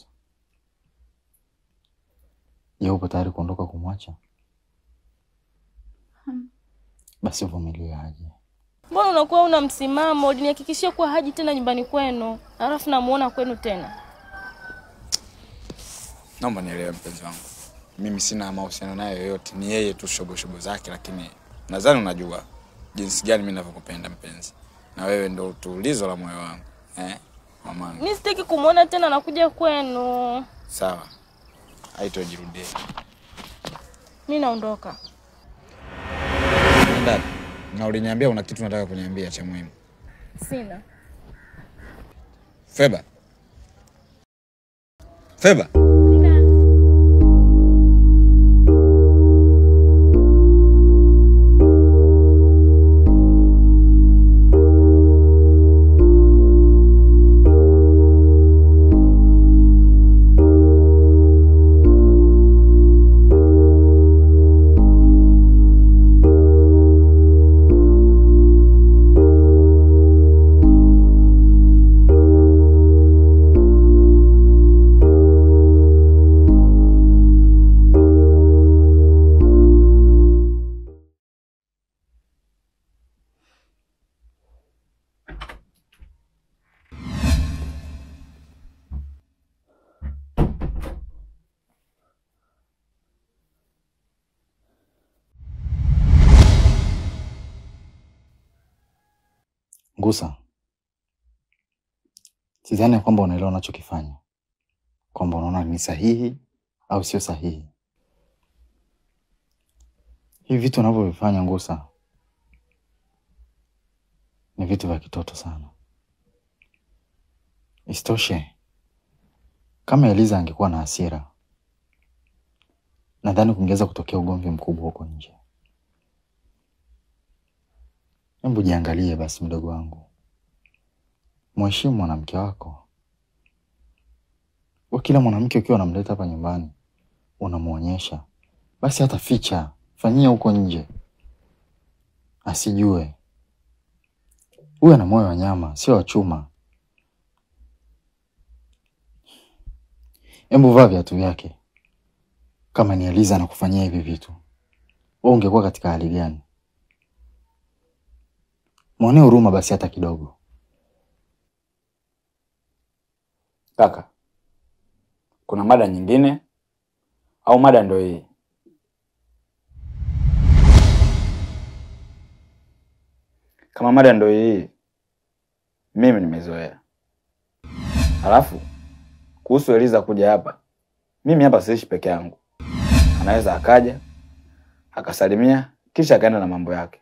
Speaker 3: Je, upo tayari kuondoka kumwacha?
Speaker 2: Hmm.
Speaker 3: Basi uvumilie aje.
Speaker 7: Mbona unakuwa una msimamo? Ulinihakikishia kuwa haji tena nyumbani kwenu, alafu namuona kwenu tena.
Speaker 1: Naomba nielewe mpenzi wangu, mimi sina mahusiano naye yoyote, ni yeye tu shoboshobo zake, lakini nadhani unajua jinsi gani mimi ninavyokupenda mpenzi, na wewe ndo tulizo la moyo wangu eh, mamangu.
Speaker 7: Mi sitaki kumwona tena nakuja kwenu.
Speaker 1: Sawa, haitojirudia.
Speaker 7: Mi naondoka.
Speaker 1: Nenda na uliniambia una kitu nataka kuniambia cha muhimu.
Speaker 7: Sina.
Speaker 1: Feba, Feba.
Speaker 3: Ngusa, sidhani ya kwamba unaelewa unachokifanya, kwamba unaona ni sahihi au sio sahihi. Hivi vitu unavyovifanya Ngusa ni vitu vya kitoto sana. Isitoshe, kama Eliza angekuwa na hasira, nadhani kungeweza kutokea ugomvi mkubwa huko nje. Hebu jiangalie basi, mdogo wangu, mheshimu mwanamke wako. Wa kila mwanamke ukiwa unamleta hapa nyumbani unamwonyesha, basi hata ficha, fanyia huko nje, asijue. Huyu ana moyo wa nyama, sio wa chuma. Hebu vaa viatu vyake. Kama ni Eliza anakufanyia hivi vitu, wewe ungekuwa katika hali gani? Mwonee huruma basi hata kidogo.
Speaker 1: Kaka, kuna mada nyingine au mada ndo hii? Kama mada ndo hii, mimi nimezoea. Alafu kuhusu Eliza kuja hapa, mimi hapa siishi peke yangu. Anaweza akaja akasalimia kisha akaenda na mambo yake.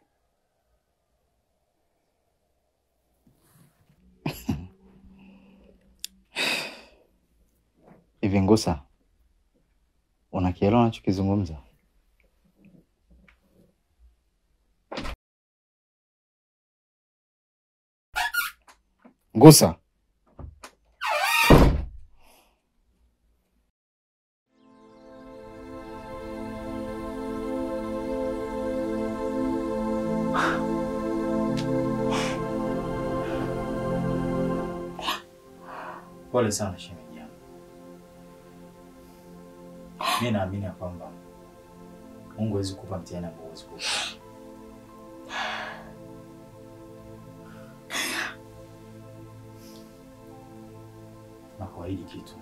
Speaker 3: Hivi Ngusa, unakielewa unachokizungumza? Ngusa, pole sana shemeji yangu. Mi naamini ya kwamba Mungu hawezi kupa mtihani ambao huwezi kupa. Na kuahidi kitu,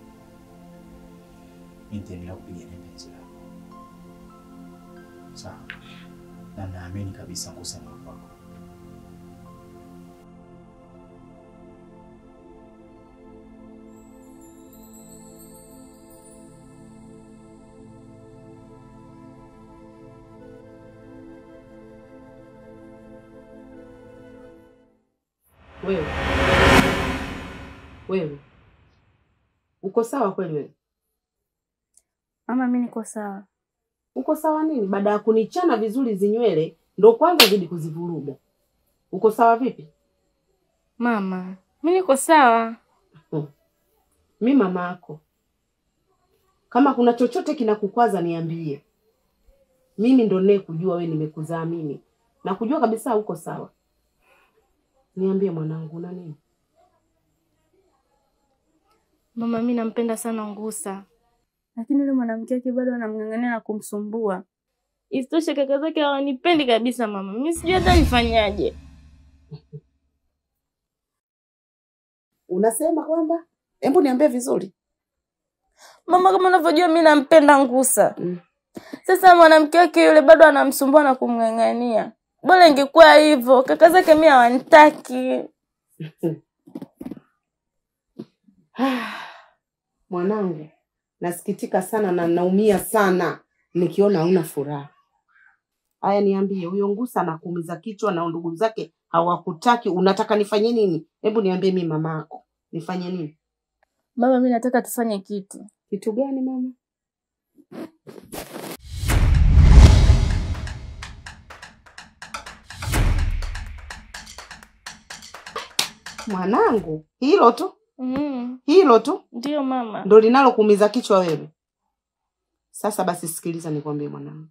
Speaker 3: mi nitaendelea kupigania penzi lako, sawa? Na naamini kabisa Ngusa ni wa kwako.
Speaker 14: Wewe wewe uko sawa kweli? Wewe
Speaker 2: Mama, mi niko sawa.
Speaker 14: uko sawa nini? Baada ya kunichana vizuri zinywele ndo kwanza zidi kuzivuruga. Uko sawa vipi?
Speaker 2: Mama, mi niko sawa.
Speaker 14: Mi mama yako, kama kuna chochote kinakukwaza niambie. Mimi ndo naye kujua wewe, nimekuzaa mimi na kujua kabisa uko sawa. Niambie mwanangu, una nini?
Speaker 2: Mama, mi nampenda sana Ngusa, lakini yule mwanamke wake bado anamng'ang'ania na kumsumbua. Isitoshe kaka zake hawanipendi kabisa mama, mi sijui hata nifanyaje.
Speaker 14: Unasema kwamba, hebu niambie vizuri.
Speaker 2: Mama, kama unavyojua mi nampenda Ngusa. Sasa mwanamke wake yule bado anamsumbua na kumng'ang'ania. Bora ingekuwa hivyo, kaka zake mi hawanitaki.
Speaker 14: Mwanangu, nasikitika sana na naumia sana nikiona hauna furaha. Haya, niambie, huyo Ngusa anakuumiza kichwa na ndugu zake hawakutaki, unataka nifanye nini? Hebu niambie, mi mama yako, nifanye nini?
Speaker 2: Baba, mi nataka tufanye kitu.
Speaker 14: Kitu gani mama? Mwanangu, hilo tu
Speaker 2: Mm,
Speaker 14: hilo tu
Speaker 2: ndio mama.
Speaker 14: ndo linalokuumiza kichwa wewe? Sasa basi, sikiliza nikwambie mwanangu,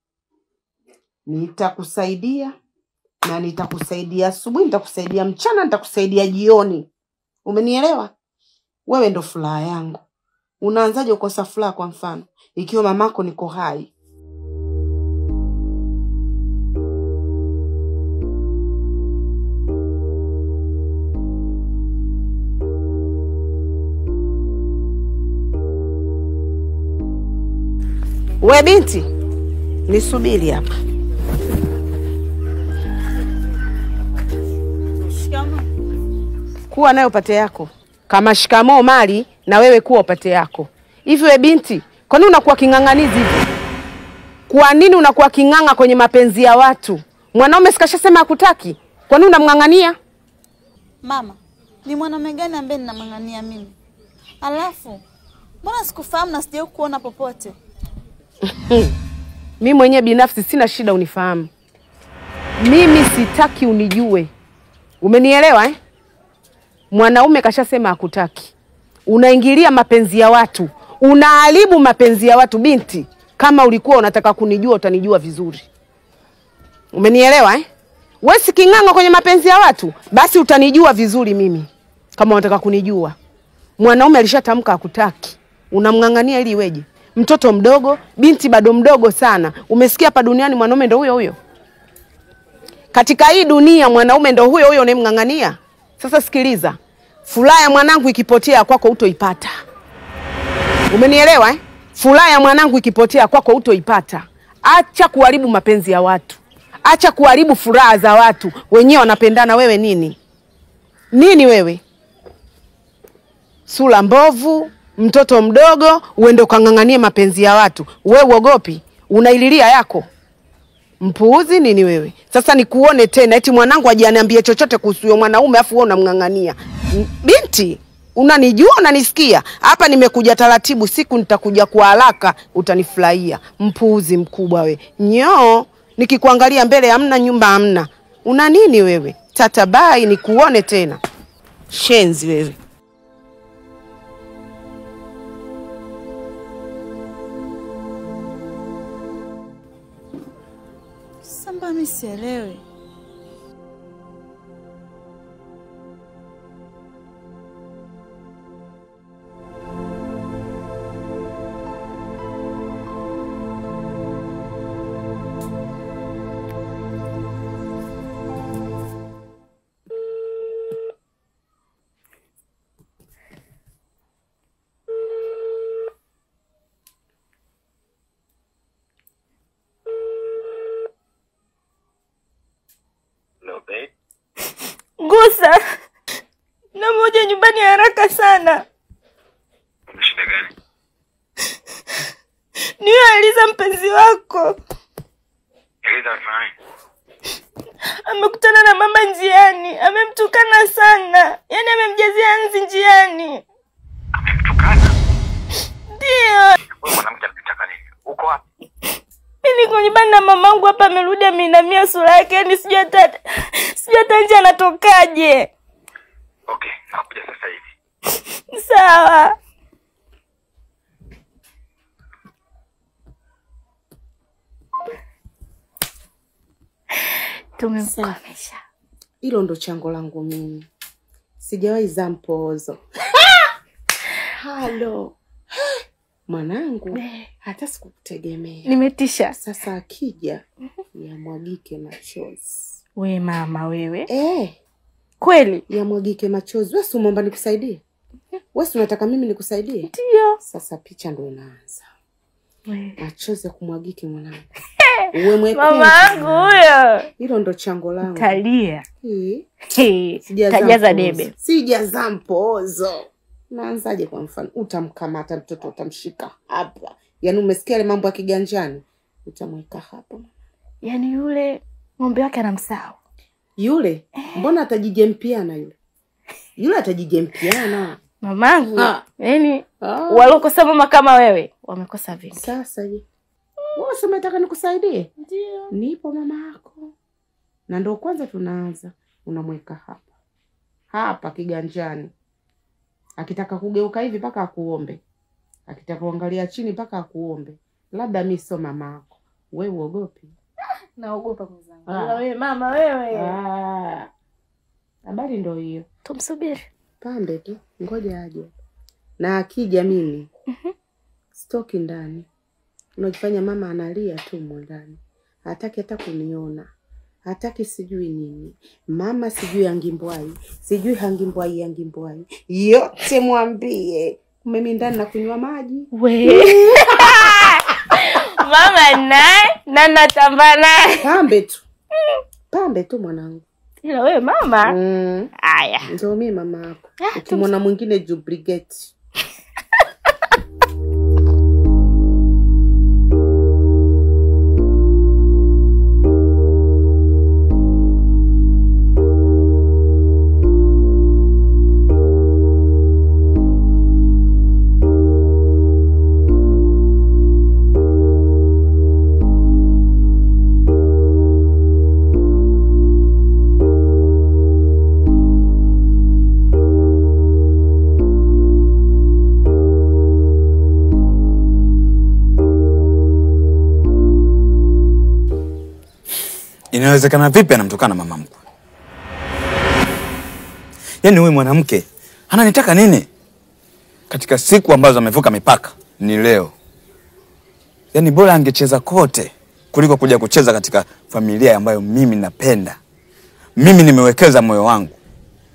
Speaker 14: nitakusaidia na nitakusaidia asubuhi, nitakusaidia mchana, nitakusaidia jioni. Umenielewa? Wewe ndo furaha yangu. Unaanzaje kukosa furaha? Kwa mfano, ikiwa mamako niko hai, we binti, nisubiri hapa. kuwa nayo pate yako kama shikamoo mali na wewe kuwa upate yako hivi we binti kwa nini unakuwa king'ang'anizi hivi kwa nini unakuwa king'ang'a kwenye mapenzi ya watu mwanaume sikashasema hakutaki kwa nini unamng'ang'ania
Speaker 2: Mama, ni mwanaume gani ambaye ninamng'ang'ania mimi? Alafu mbona sikufahamu na sijawahi kuona popote?
Speaker 14: mi mwenyewe binafsi sina shida unifahamu mimi sitaki unijue umenielewa eh? mwanaume kashasema hakutaki unaingilia mapenzi ya watu unaharibu mapenzi ya watu binti kama ulikuwa unataka kunijua utanijua vizuri umenielewa eh? we si king'ang'a kwenye mapenzi ya watu basi utanijua vizuri mimi kama unataka kunijua mwanaume alishatamka hakutaki unamng'ang'ania ili iweje mtoto mdogo binti bado mdogo sana umesikia hapa duniani mwanaume ndo huyo huyo katika hii dunia mwanaume ndo huyo huyo unayemng'ang'ania sasa sikiliza furaha ya mwanangu ikipotea kwako utoipata umenielewa eh? Furaha ya mwanangu ikipotea kwako utoipata. Acha kuharibu mapenzi ya watu, acha kuharibu furaha za watu. Wenyewe wanapendana, wewe nini nini? Wewe sura mbovu, mtoto mdogo, uende ukang'ang'anie mapenzi ya watu. We uogopi? Unaililia yako mpuuzi nini wewe? Sasa nikuone tena eti mwanangu ajaniambie chochote kuhusu huyo mwanaume afu wewe unamng'ang'ania. M- Binti, unanijua unanisikia? Hapa nimekuja taratibu, siku nitakuja kwa haraka utanifurahia. Mpuuzi mkubwa we. Nyoo, nikikuangalia mbele hamna nyumba hamna. Una nini wewe? Tatabai nikuone tena. Shenzi wewe.
Speaker 2: Samba, mi sielewi.
Speaker 15: Gusa, namoja nyumbani haraka sana.
Speaker 16: Shida gani?
Speaker 15: Niyo Eliza mpenzi wako
Speaker 16: Eliza amefanya
Speaker 15: amekutana na mama njiani, amemtukana sana, yaani amemjazia nzi njiani. Ndio
Speaker 16: wewe mwanamke anataka nini? Uko wapi?
Speaker 15: mi niko nyumbani na mamangu hapa, amerudi ameinamia sura yake, yaani sijui hata sijui hata nje anatokaje.
Speaker 16: Okay, nakuja sasa hivi.
Speaker 15: Sawa. Tumemkomesha.
Speaker 14: Hilo ndo chango langu mimi, sijawahi zaa mpoozo. Halo mwanangu, hata sikukutegemea.
Speaker 15: Nimetisha.
Speaker 14: Sasa akija yamwagike machozi.
Speaker 15: We mama wewe,
Speaker 14: Eh,
Speaker 15: kweli
Speaker 14: yamwagike machozi. Wewe si umeomba nikusaidie? Wewe si unataka mimi nikusaidie?
Speaker 15: Ndio.
Speaker 14: Sasa picha ndo inaanza,
Speaker 15: We.
Speaker 14: machozi ya kumwagike mwanangu. Uwe mwekundu.
Speaker 15: mama yangu huyo
Speaker 14: Hilo ndo chango langu.
Speaker 15: talia
Speaker 14: Hii.
Speaker 15: Hey,
Speaker 14: Sijazaa
Speaker 15: tajaza
Speaker 14: mpoozo.
Speaker 15: debe.
Speaker 14: Sijazaa mpoozo. Naanzaje? Kwa mfano, utamkamata mtoto utamshika hapa, yaani umesikia ile mambo ya kiganjani, utamweka hapa.
Speaker 15: Yaani yule ng'ombe wake anamsahau.
Speaker 14: Yule mbona atajijempiana yule? Yule atajijempiana.
Speaker 15: Mamangu,
Speaker 14: Ah.
Speaker 15: yaani
Speaker 14: Ah.
Speaker 15: walokosa mama kama wewe wamekosa vingi.
Speaker 14: Sasa je, wewe si umetaka nikusaidie?
Speaker 15: Ndio.
Speaker 14: Nipo mama yako, na ndo kwanza tunaanza. Unamweka hapa hapa kiganjani, akitaka kugeuka hivi mpaka akuombe, akitaka kuangalia chini mpaka akuombe. Labda mi sio mama yako, we uogopi?
Speaker 15: Naogopa mwenzangu.
Speaker 14: Ah.
Speaker 15: Ila wewe mama wewe.
Speaker 14: Ah, habari ndo hiyo.
Speaker 15: Tumsubiri.
Speaker 14: Pambe tu, ngoja aje, na akija mimi stoki ndani. Unajifanya mama analia tu mo ndani, hataki hata kuniona, hataki sijui nini, mama sijui angimbwai, sijui hangimbwai yangimbwai, yote mwambie mimi ndani na kunywa maji
Speaker 15: We. mama naye na natamba naye.
Speaker 14: Pambe tu, pambe tu mwanangu.
Speaker 15: Ila wewe mama.
Speaker 14: Mm.
Speaker 15: Aya.
Speaker 14: Ndio mimi mama yako. Ukimwona mwingine jubrigeti.
Speaker 1: Inawezekana vipi anamtukana mama mkwe? Yaani huyu mwanamke ananitaka nini? Katika siku ambazo amevuka mipaka ni leo. Yaani bora angecheza kote kuliko kuja kucheza katika familia ambayo mimi napenda. Mimi nimewekeza moyo wangu.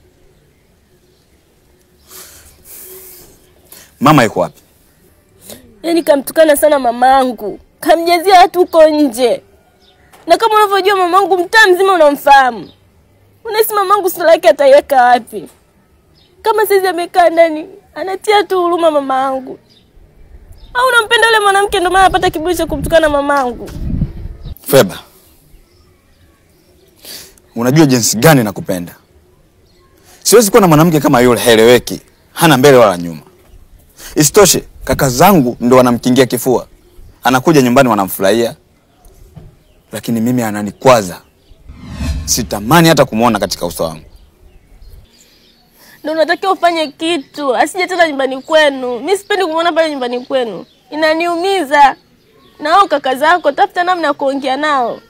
Speaker 1: Mama yuko wapi?
Speaker 7: Yaani kamtukana sana mamangu, kamjazia watu huko nje, na kama unavyojua mamangu mtaa mzima unamfahamu. Unahisi mamangu sura yake ataiweka wapi? Kama saizi amekaa ndani anatia tu huruma mamangu, au unampenda yule mwanamke ndio maana anapata kiburi cha kumtukana mamangu?
Speaker 1: Feba, unajua jinsi gani nakupenda. Siwezi kuwa na mwanamke kama yule, haeleweki, hana mbele wala nyuma. Isitoshe, kaka zangu ndo wanamkingia kifua, anakuja nyumbani wanamfurahia, lakini mimi ananikwaza. Sitamani hata kumwona katika uso wangu.
Speaker 7: Ndio unatakiwa ufanye kitu, asije tena nyumbani kwenu. Mi sipendi kumwona pale nyumbani kwenu, inaniumiza. Na hao kaka zako, tafuta namna ya kuongea nao.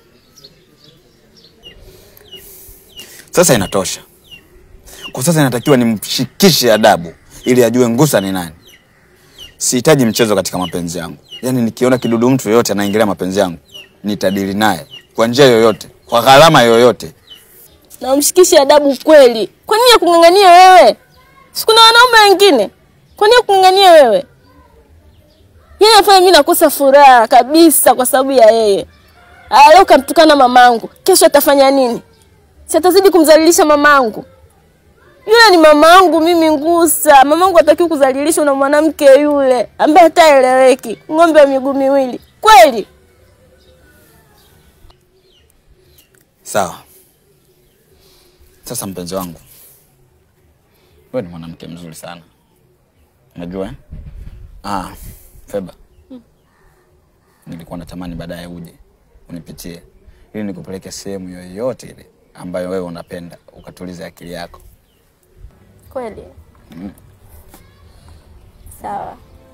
Speaker 1: Sasa inatosha. Kwa sasa inatakiwa nimshikishe adabu ili ajue Ngusa ni nani. Sihitaji mchezo katika mapenzi yangu. Yaani nikiona kidudu mtu yoyote anaingilia mapenzi yangu, nitadili naye kwa njia yoyote, kwa gharama yoyote.
Speaker 7: Na umshikishe adabu kweli. Kwa nini akung'ang'ania wewe? Si kuna wanaume wengine? Kwa nini akung'ang'ania wewe? Yeye anafanya mimi nakosa furaha kabisa kwa sababu ya yeye. Aya, leo kamtukana mamangu, kesho atafanya nini? Si atazidi kumdhalilisha mamangu? Yule ni mamangu mimi Ngusa. Mamangu hatakiwi kudhalilishwa na mwanamke yule ambaye hataeleweki, ng'ombe wa miguu miwili. Kweli?
Speaker 1: Sawa. Sasa mpenzi wangu, wewe ni mwanamke mzuri sana, unajua eh? Ah, Feba, nilikuwa natamani baadaye uje unipitie ili nikupeleke sehemu yoyote ile ambayo wewe unapenda ukatulize akili yako.
Speaker 7: Kweli?
Speaker 1: Mm.
Speaker 7: Sawa.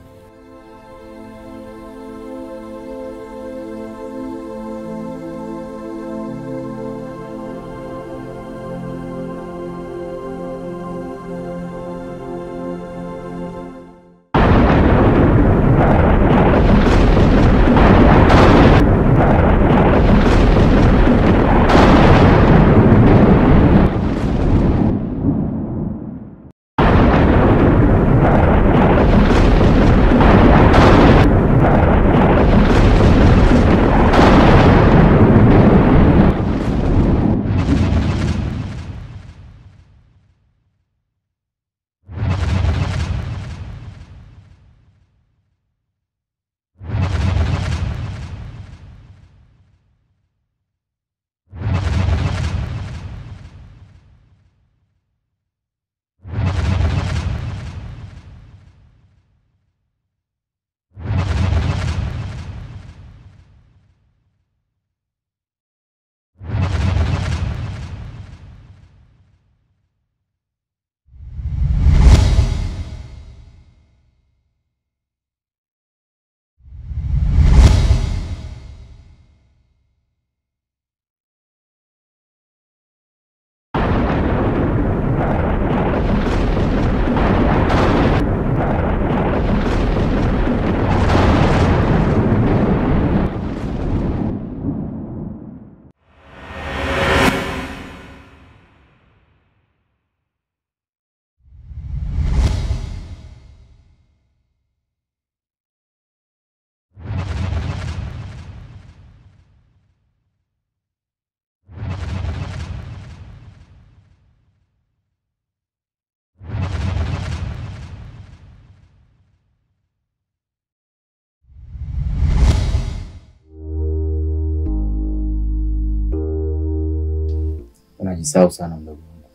Speaker 13: Unajisahau sana mdogo wangu.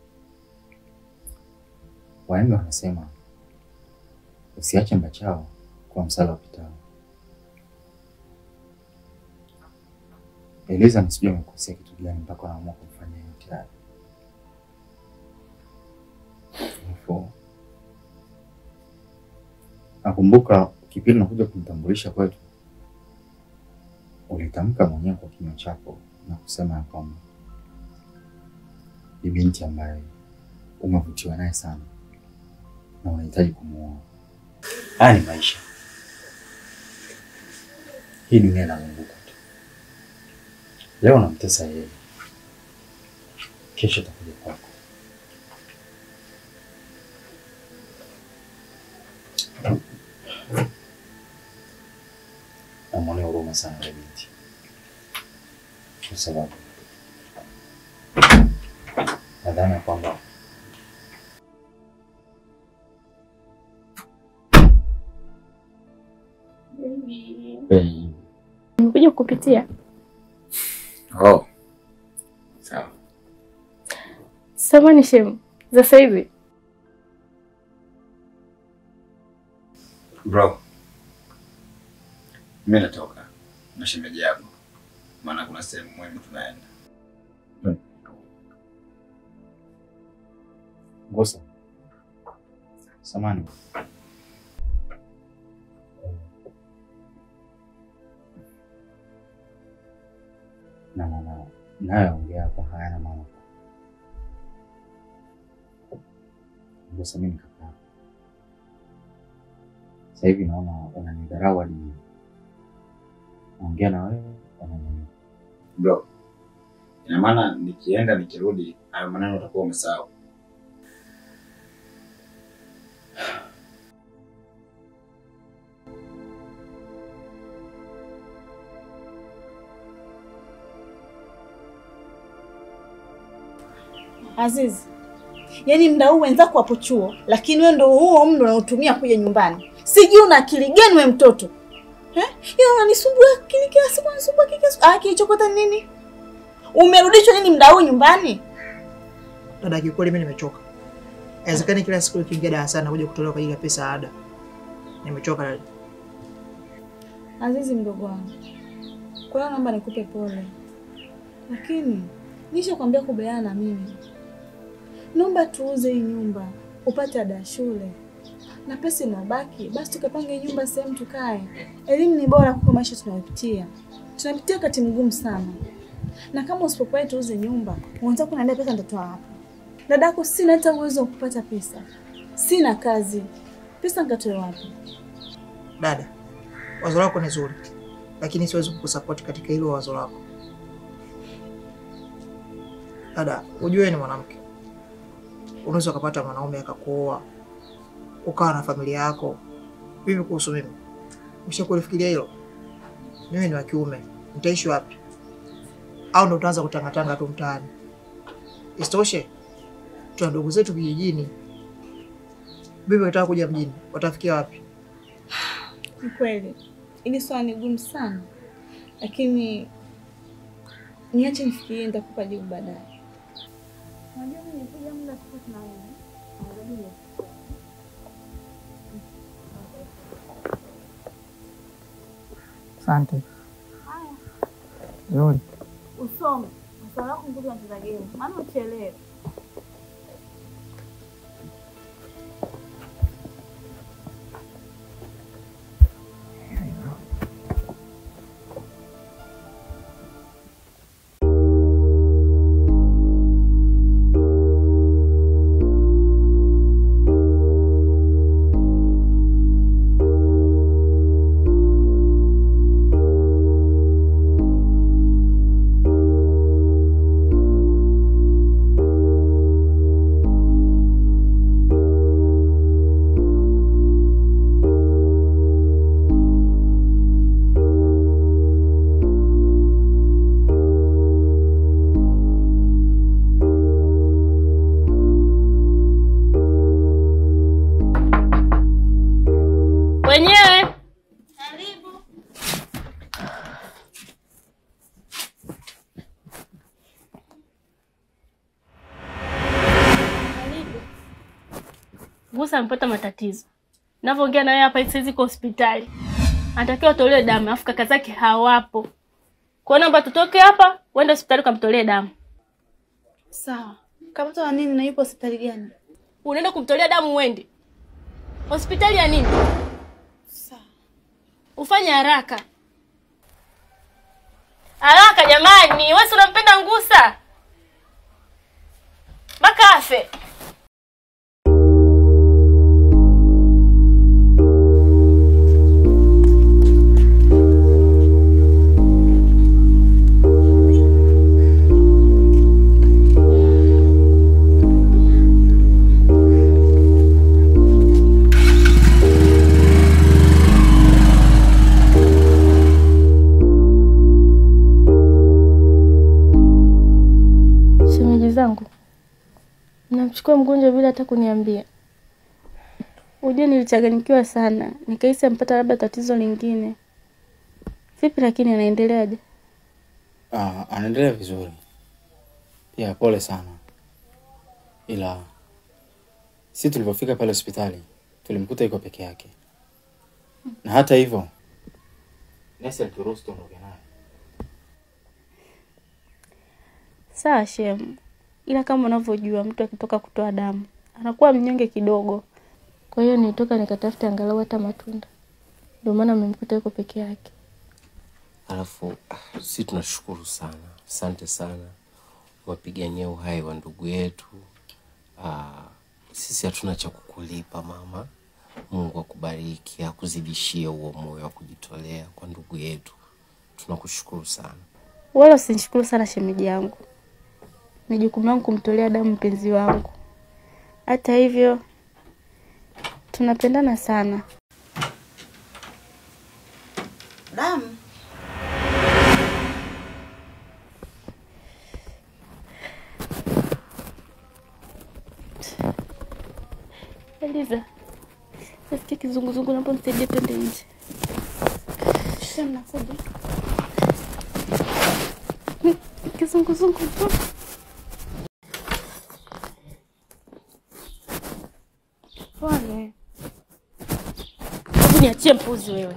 Speaker 13: Wahenga wanasema usiache mbachao kwa msala upitao. Eliza nisijui amekosea kitu gani mpaka anaamua kumfanya yote haya. Alafu nakumbuka kipindi nakuja kumtambulisha kwetu, ulitamka mwenyewe kwa kinywa chako na kusema ya kwamba ni binti ambaye umevutiwa naye sana na unahitaji kumuoa. Haya ni maisha, hii dunia inazunguka tu. Leo namtesa yeye, kesho takuja kwako. namwonea huruma sana yule binti, kwa sababu nadhani ya kwamba Baby,
Speaker 7: Nimekuja kukupitia.
Speaker 1: Oh. Sawa.
Speaker 7: Samani shemu, za sasa hivi
Speaker 1: Bro. Mimi natoka na shemeji yako. Maana kuna sehemu muhimu tunaenda.
Speaker 13: Ngosa, samani na maana nayoongea hapa hayana maana. Ngosa, mimi ni kaka yako. Sasa hivi naona unanidharau hadi mimi. Naongea na wewe unaniamini.
Speaker 1: Bro. Ina maana nikienda nikirudi hayo maneno utakuwa umesahau.
Speaker 2: Azizi, yaani mda huu wenzako wapo chuo, lakini wewe ndo huo mdo unaotumia kuja nyumbani. Sijui una akili gani we mtoto eh? Yeye unanisumbua akili kila siku, unanisumbua kila siku. Ah, kilichokota nini? Umerudishwa nini mda huu nyumbani?
Speaker 6: Dada, kiukweli mimi nimechoka. Haiwezekani kila siku ukiingia darasani nakuja kutolewa kwa ajili ya pesa ya ada. Nimechoka dada.
Speaker 2: Azizi mdogo wangu, kwa hiyo naomba nikupe pole, lakini nishakwambia kubaliana na mimi. Naomba tuuze hii nyumba upate ada ya shule, na pesa inabaki basi tukapange nyumba sehemu tukae. Elimu ni bora kuliko maisha tunayopitia. Tunapitia wakati mgumu sana, na kama usipokubali tuuze nyumba, unataka kuniambia pesa nitatoa wapi? Dadako, sina hata uwezo wa kupata pesa, sina kazi, pesa nikatoe wapi?
Speaker 6: Dada, wazo lako ni zuri, lakini siwezi kukusapoti katika hilo wazo lako. Dada, ujue ni mwanamke, unaweza ukapata mwanaume akakuoa ukawa na familia yako. Vipi kuhusu mimi? Ushakulifikiria hilo? Mimi ni wa kiume, nitaishi wapi? Au ndo utaanza kutangatanga tu mtaani? Isitoshe, tuna ndugu zetu vijijini. Vipi wataka kuja mjini, watafikia wapi?
Speaker 2: Ni kweli ili swala ni gumu sana, lakini niache nifikirie, nitakupa jibu baadaye. Unajua mimi nikuja muda tofauti na wewe. Angalia.
Speaker 6: Asante.
Speaker 2: Haya,
Speaker 6: Zuri.
Speaker 2: usome maswala yako nguvu nacheza game, maana uchelewe.
Speaker 7: wenyewe Musa amepata matatizo. Navyoongea na wewe hapa saizi iko hospitali. Anatakiwa atolewe damu, afu kaka zake hawapo. Kwa hiyo naomba tutoke hapa, uende hospitali ukamtolee damu.
Speaker 2: Sawa. Kapata na nini na yupo hospitali gani?
Speaker 7: Unaenda kumtolea damu uende. Hospitali ya nini?
Speaker 2: Sawa.
Speaker 7: Ufanye haraka. Haraka jamani, wewe si unampenda Ngusa? Mpaka afe. Mnamchukua mgonjwa bila hata kuniambia. Ujue nilichanganyikiwa sana, nikahisi ampata labda tatizo lingine. Vipi lakini anaendeleaje?
Speaker 3: Ah, anaendelea vizuri. Pia pole sana, ila si tulivyofika pale hospitali tulimkuta yuko peke yake, na hata hivyo nesi alituruhusu tuondoke naye.
Speaker 7: Sawa shemu, ila kama unavyojua mtu akitoka kutoa damu anakuwa mnyonge kidogo. Kwa hiyo nilitoka nikatafuta angalau hata matunda, ndio maana mmemkuta yuko peke yake.
Speaker 5: Alafu ah, si tunashukuru sana, asante sana, wapigania uhai wa ndugu yetu. Ah, sisi hatuna cha kukulipa mama. Mungu akubariki, akuzidishie huo moyo wa kujitolea kwa ndugu yetu. Tunakushukuru sana.
Speaker 7: Wala usinishukuru sana shemeji yangu, ni jukumu langu kumtolea damu mpenzi wangu. Hata hivyo tunapendana sana.
Speaker 2: Damu
Speaker 7: Eliza, nasikia kizunguzungu, naomba msaidie twende nje. Shem, nakuja. Kizunguzungu tu. Pole. Hebu niachie mpuzi wewe.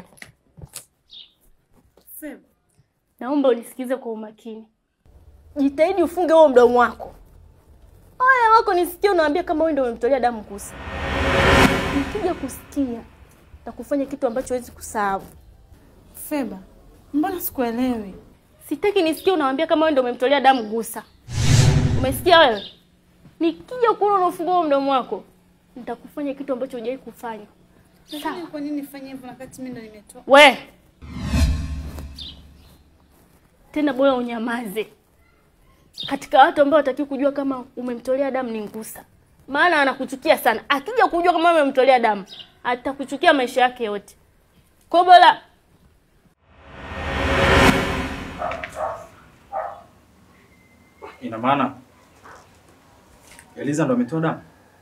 Speaker 7: Naomba unisikize kwa umakini. Jitahidi ufunge huo mdomo wako. Haya wako nisikie unaambia kama wewe ndio umemtolea damu Kusa. Nikija kusikia na kufanya kitu ambacho huwezi kusahau.
Speaker 2: Feba, mbona sikuelewi?
Speaker 7: Sitaki nisikie unawaambia kama wewe ndio umemtolea damu Gusa. Umesikia wewe? Nikija kuona unafungua huo mdomo wako, nitakufanya kitu ambacho hujawahi kufanya.
Speaker 2: Lakini kwa nini nifanye hivyo wakati mimi ndo nimetoa?
Speaker 7: We tena, bora unyamaze. Katika watu ambao wataki kujua kama umemtolea damu ni Ngusa, maana anakuchukia sana. Akija kujua kama umemtolea damu, atakuchukia maisha yake yote. Kwa hiyo bora
Speaker 3: Ina maana Eliza ndo ametoa damu?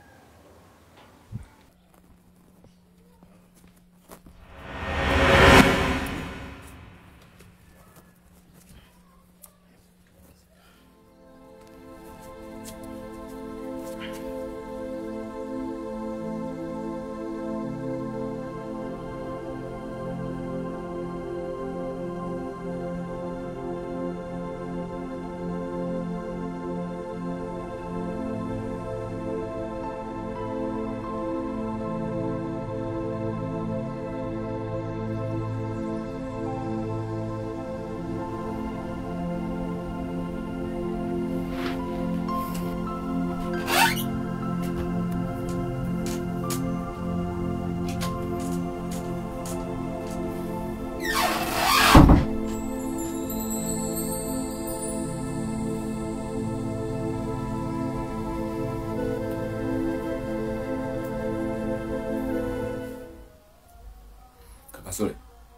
Speaker 1: Kaka Sule,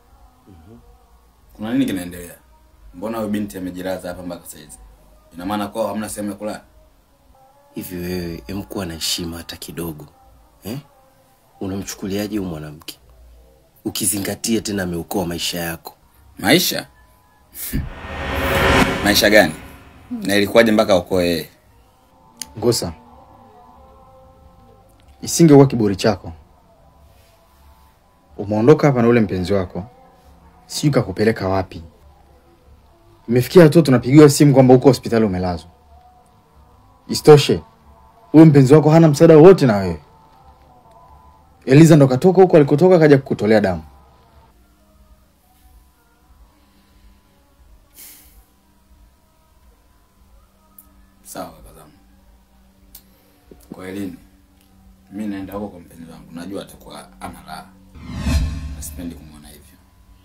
Speaker 1: kuna nini kinaendelea? Mbona huyu binti amejilaza hapa mpaka saizi? Ina maana kwao hamna sehemu ya kulala?
Speaker 5: Hivi wewe emkuwa na heshima hata kidogo eh? Unamchukuliaje huyu mwanamke, ukizingatia tena ameokoa maisha yako?
Speaker 1: Maisha? Maisha gani? Na ilikuwaje mpaka okoe yeye?
Speaker 3: Ngusa, isingekuwa kiburi chako, umeondoka hapa na ule mpenzi wako, sijui kakupeleka wapi. Imefikia hatua tunapigiwa simu kwamba uko hospitali umelazwa. Isitoshe, huyu mpenzi wako hana msaada wowote na wewe. Eliza ndo katoka huko alikotoka kaja kukutolea damu.
Speaker 1: Sawa kaka zangu. Kwa elini, mi naenda huko kwa mpenzi wangu, najua atakuwa ana raha, na sipendi kumwona hivyo.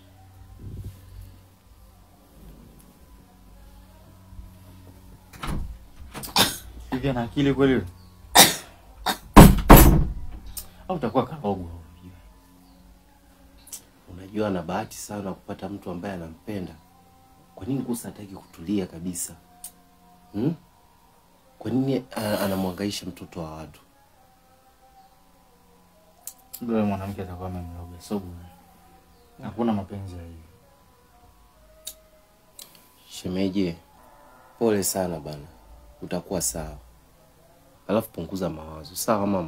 Speaker 3: Hivi ana akili kweli yule? Au utakuwa karogo?
Speaker 5: Unajua ana bahati sana kupata mtu ambaye anampenda. Kwa nini Ngusa hataki kutulia kabisa hmm? Kwa nini a- anamwangaisha mtoto wa watu?
Speaker 3: Yule mwanamke atakuwa amemloga, so bure. Hakuna mapenzi ya hivi.
Speaker 5: Shemeje, pole sana bana, utakuwa sawa. Alafu punguza mawazo, sawa mama?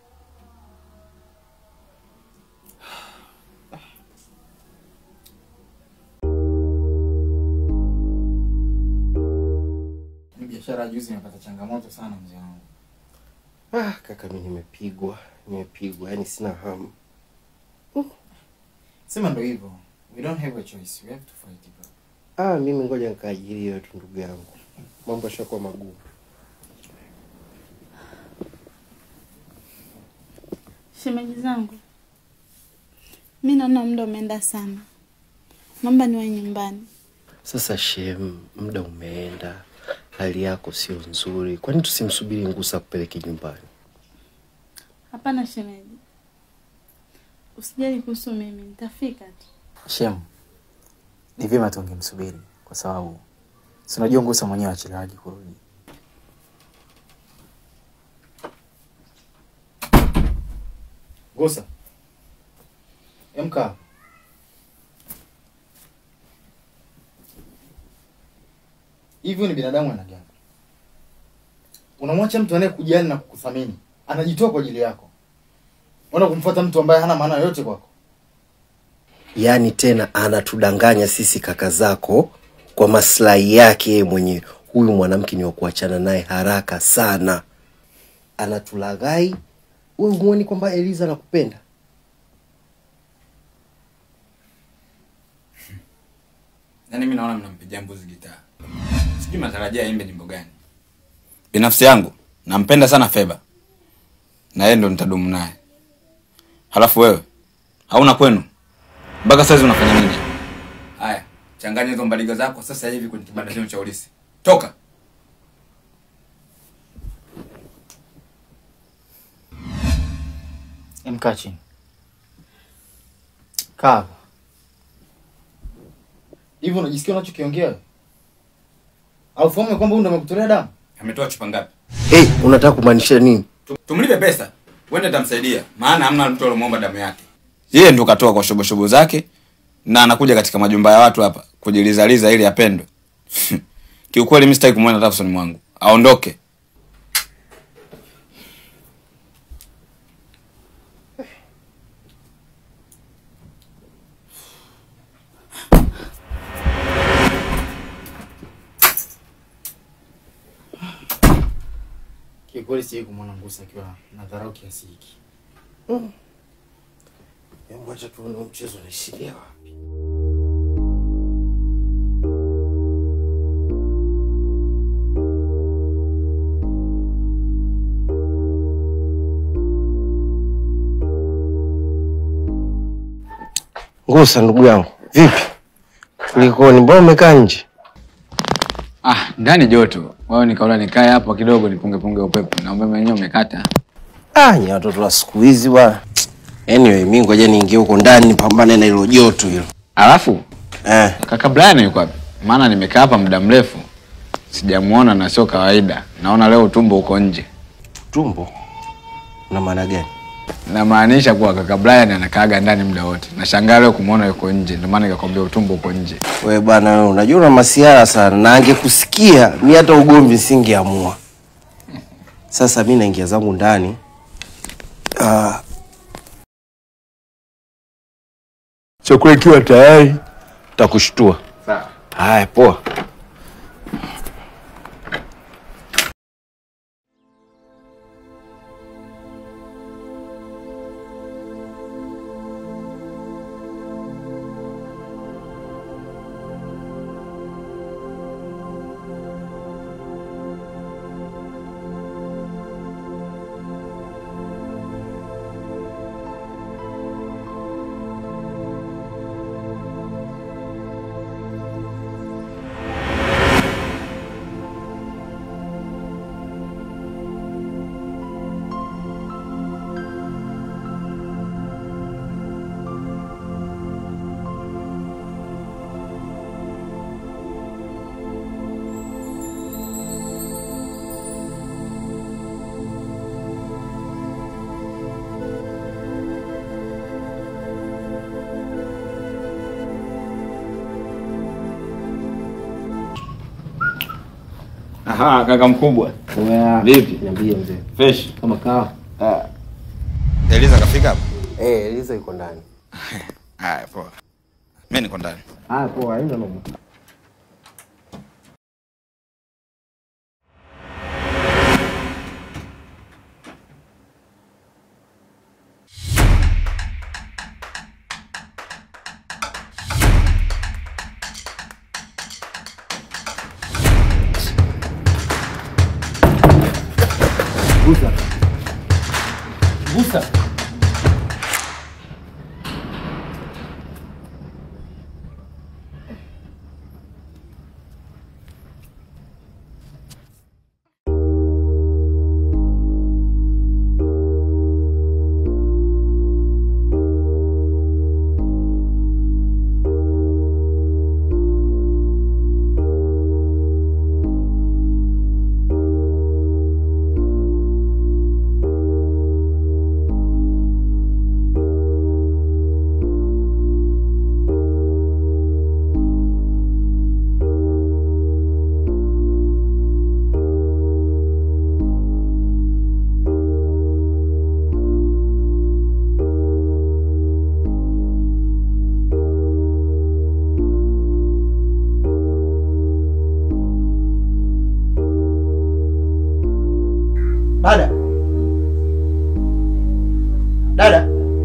Speaker 3: Hii Biashara ya juzi imepata changamoto sana mzee wangu.
Speaker 5: Ah, kaka, mi nimepigwa, nimepigwa, yani sina hamu.
Speaker 3: Sema ndo hivyo. We don't have a choice. We have to fight it.
Speaker 5: Ah, mimi ngoja nikaajiriwe tu ndugu yangu, mambo yashakuwa magumu.
Speaker 2: Shemeji zangu, mi naona muda umeenda sana, naomba niwe nyumbani.
Speaker 5: Sasa shem, muda umeenda, hali yako sio nzuri, kwani tusimsubiri Ngusa kupeleke nyumbani?
Speaker 2: Hapana shemeji, usijali kuhusu mimi, nitafika tu.
Speaker 3: Shem, ni vyema tungemsubiri kwa sababu si unajua Ngusa mwenyewe achelewaji kurudi. Ngusa, emka. Hivi ni binadamu aina gani? Unamwacha mtu anayekujali na kukuthamini, anajitoa kwa ajili yako, unaenda kumfuata mtu ambaye hana maana yoyote kwako.
Speaker 5: Yaani tena anatudanganya sisi kaka zako kwa maslahi yake yeye mwenyewe. Huyu mwanamke ni wa kuachana naye haraka sana, anatulaghai. Wewe huoni kwamba Eliza anakupenda?
Speaker 1: Yaani mimi naona mnampigia mbuzi gitaa. Sijui matarajia aimbe nyimbo gani. Binafsi yangu nampenda sana Feba. Na yeye ndo nitadumu naye. Halafu wewe hauna kwenu? Mpaka sasa unafanya nini? Haya, changanya hizo mbaliga zako sasa hivi kwenye kibanda chenu cha ulisi. Toka.
Speaker 3: Emkaa chini. Kaa hapa. Hivi unajisikia unachokiongea? wewe? Au fahamu ya kwamba huyu ndo amekutolea damu?
Speaker 1: Ametoa chupa ngapi?
Speaker 5: Hey, unataka kumaanisha nini?
Speaker 1: Tumlipe pesa. Wende tamsaidia. Maana hamna mtu alomwomba damu yake. Yeye ndo katoa kwa shoboshobo zake na anakuja katika majumba ya watu hapa kujilizaliza ili apendwe. Kiukweli mimi sitaki kumwona hata usoni mwangu. Aondoke.
Speaker 3: Kiukweli sijai kumwona Ngusa akiwa na dharau kiasi hiki.
Speaker 5: Hebu acha tuone huu mchezo unaishilia wapi. Ngusa ndugu yangu, vipi? Kulikoni? Mbona umekaa nje?
Speaker 1: Ah, ndani joto. Wao nikaona nikae hapo kidogo nipunge punge upepo. Na umeme wenyewe umekata.
Speaker 5: Ah, ni watoto wa siku hizi bwana. Anyway, mimi ngoja niingie huko ndani nipambane na hilo joto hilo.
Speaker 1: Alafu
Speaker 5: eh,
Speaker 1: kaka Brian yuko wapi? Maana nimekaa hapa muda mrefu sijamuona na sio kawaida. Naona leo tumbo uko nje.
Speaker 5: Tumbo? Una maana gani?
Speaker 1: Namaanisha kuwa kaka Brian anakaaga ndani muda wote. Nashangaa leo kumuona yuko nje. Ndio maana nikakwambia utumbo uko nje.
Speaker 5: We bwana, wewe unajua una masiara sana, na angekusikia mi hata ugomvi singeamua. Sasa mi naingia zangu ndani. Ah, chakula ikiwa tayari takushtua.
Speaker 1: Sawa.
Speaker 5: Haya, poa.
Speaker 1: Aha, kaka mkubwa. Vipi?
Speaker 5: Niambie mzee.
Speaker 1: Fresh.
Speaker 5: Kama kawa.
Speaker 1: Ah. Eliza kafika hapa?
Speaker 5: Eh, Eliza yuko ndani.
Speaker 1: Haya, poa. Mimi niko ndani.
Speaker 5: Haya, poa, haina noma. Gusa. Gusa.
Speaker 6: Dada, dada,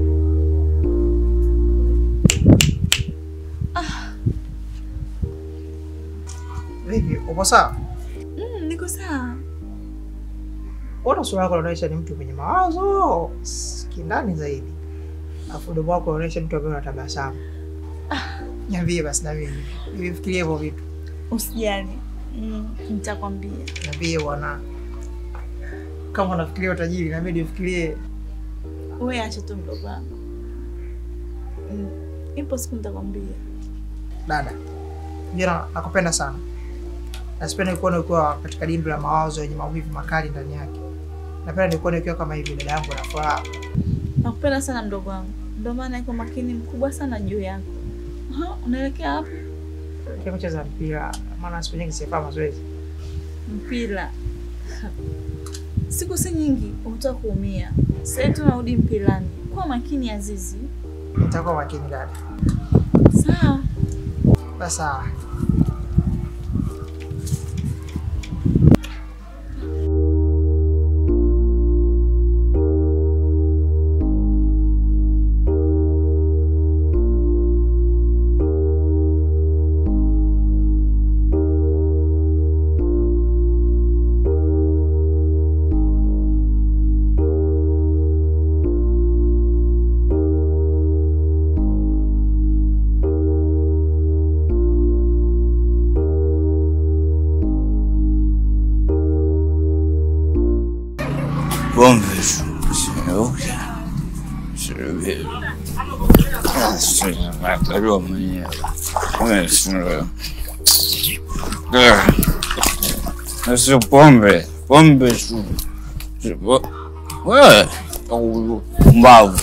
Speaker 6: vipi? Uko sawa?
Speaker 2: Mm, niko sawa.
Speaker 6: Mbona sura yako inaonyesha ni mtu mwenye mawazo kindani zaidi, afu mdomo wako unaonyesha mtu ambaye unatabasamu. Niambie basi na mimi nifikirie hivyo vitu.
Speaker 2: Usijali. Mm, nitakwambia.
Speaker 6: Niambie bwana, kama unafikiria utajiri na mimi nifikirie.
Speaker 2: Wewe acha tu mdogo wangu. Mm, ipo siku nitakwambia.
Speaker 6: Dada, jana nakupenda sana na sipendi kuona ukiwa katika dimbwi la mawazo yenye maumivu makali ndani yake. Napenda nikuone ukiwa kama hivi, dada yangu, na furaha.
Speaker 2: Nakupenda sana mdogo wangu. Ndio maana iko makini mkubwa sana juu yako. Aha, unaelekea wapi?
Speaker 6: Kia kucheza mpira, maana siku nyingi sifaa mazoezi.
Speaker 2: Mpira. Siku si nyingi utatoka kuumia. Sasa tunarudi mpirani. Kuwa makini Azizi.
Speaker 6: Nitakuwa makini dada.
Speaker 2: Sawa.
Speaker 6: Basi sawa.
Speaker 17: Pombe zimeuja sivile nakaliwa mwenyewe sio pombe pombe tu wewe mbavu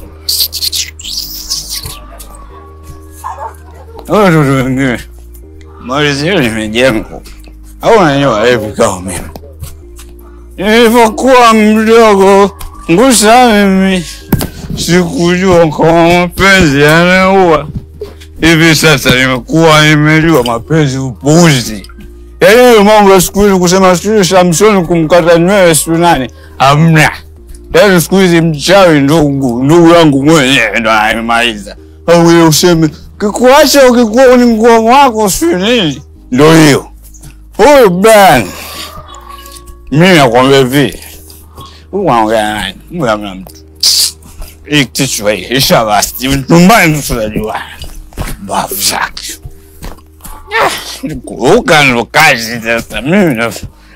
Speaker 17: watoto wengine mali zile limejengwa au nanyoa hivi kama mimi Nilipokuwa mdogo ngusa mimi sikujua kama mapenzi yanaua. Hivi sasa nimekuwa nimejua mapenzi upuuzi. Yaani hayo mambo ya siku hizi kusema sijui Samsoni kumkata nywele sijui nani, hamna. Yaani siku hizi mchawi ndugu ndugu yangu mwenyewe ndo ananimaliza. Au wewe useme kikuacha ukikuwa ni nguo wako sijui nini, ndo hiyo. Huyu bwana mimi nakwambia hivi, huyu anaongea nani? Huyu hamna mtu. Hii kichwa hii isha basi, nyumbani tu tunajua bafu zake. Kuruka ndo kazi sasa. Mimi na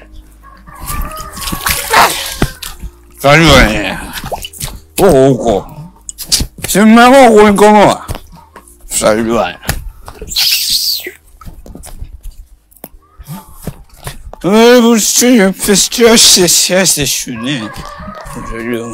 Speaker 17: Karibu wenyewe huko huko, si mmeamua kunikomoa? Tusajuana. Hebu sio pestio siasa shule. Ndio.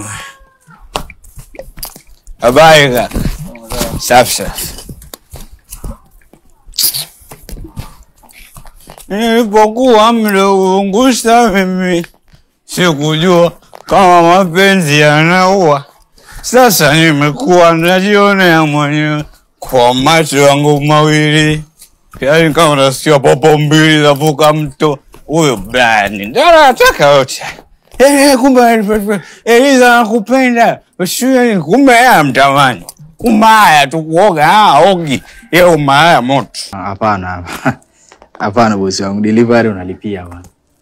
Speaker 17: Habari kaka. Safi safi. nilipokuwa mdogo Ngusa mimi sikujua kama mapenzi yanaua. Sasa nimekuwa najionea mwenyewe kwa macho yangu mawili, yaani kama unasikia popo mbili zavuka mto. Huyo Brian ndio anataka yote. Eh, kumbe Eliza anakupenda Usiwe- kumbe yeye amtamani. Umaya tu kuoga ah, ogi ye umaya moto.
Speaker 3: Hapana, hapana bosi wangu, delivery unalipia bwana.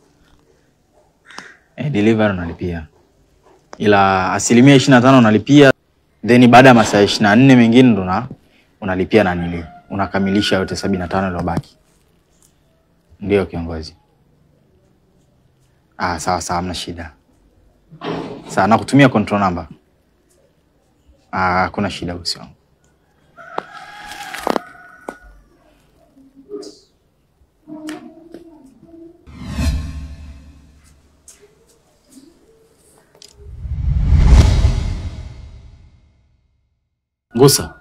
Speaker 3: Eh, delivery unalipia, ila asilimia ishirini na tano unalipia, then baada ya masaa ishirini na nne mengine ndo una- unalipia nanili, unakamilisha yote sabini na tano iliyobaki. Ndio kiongozi. Ah, sawa sawa, hamna shida. Sawa, nakutumia control number. Ah, hakuna shida bosi wangu. Ngusa,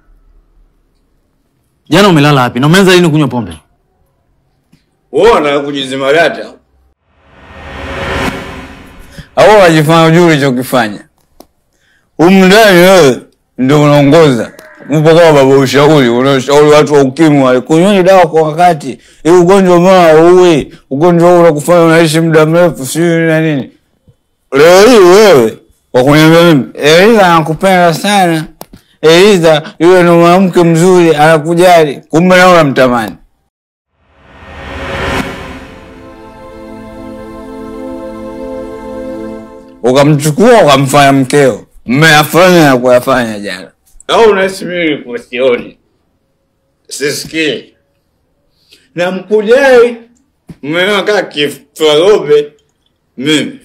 Speaker 3: jana umelala wapi na umeanza lini kunywa pombe?
Speaker 17: Wewe unataka kujizima data au unajifanya ujui ulichokifanya? Umndani wewe ndio unaongoza, upo kama baba ushauri, unashauri watu wa ukimwi wale kunyweni dawa kwa wakati, ili ugonjwa mara uue, ugonjwa huu unakufanya unaishi muda mrefu, sijui na nini. Leo hii wewe kwa kuniambia mimi, Eliza anakupenda sana, Eliza yule ni mwanamke mzuri, anakujali, kumbe nawe unamtamani. ukamchukua ukamfanya mkeo, mmeyafanya na kuyafanya jana, au unahisi mimi kusioni sisikii na mkujai, mmeona kaa kifarobe mimi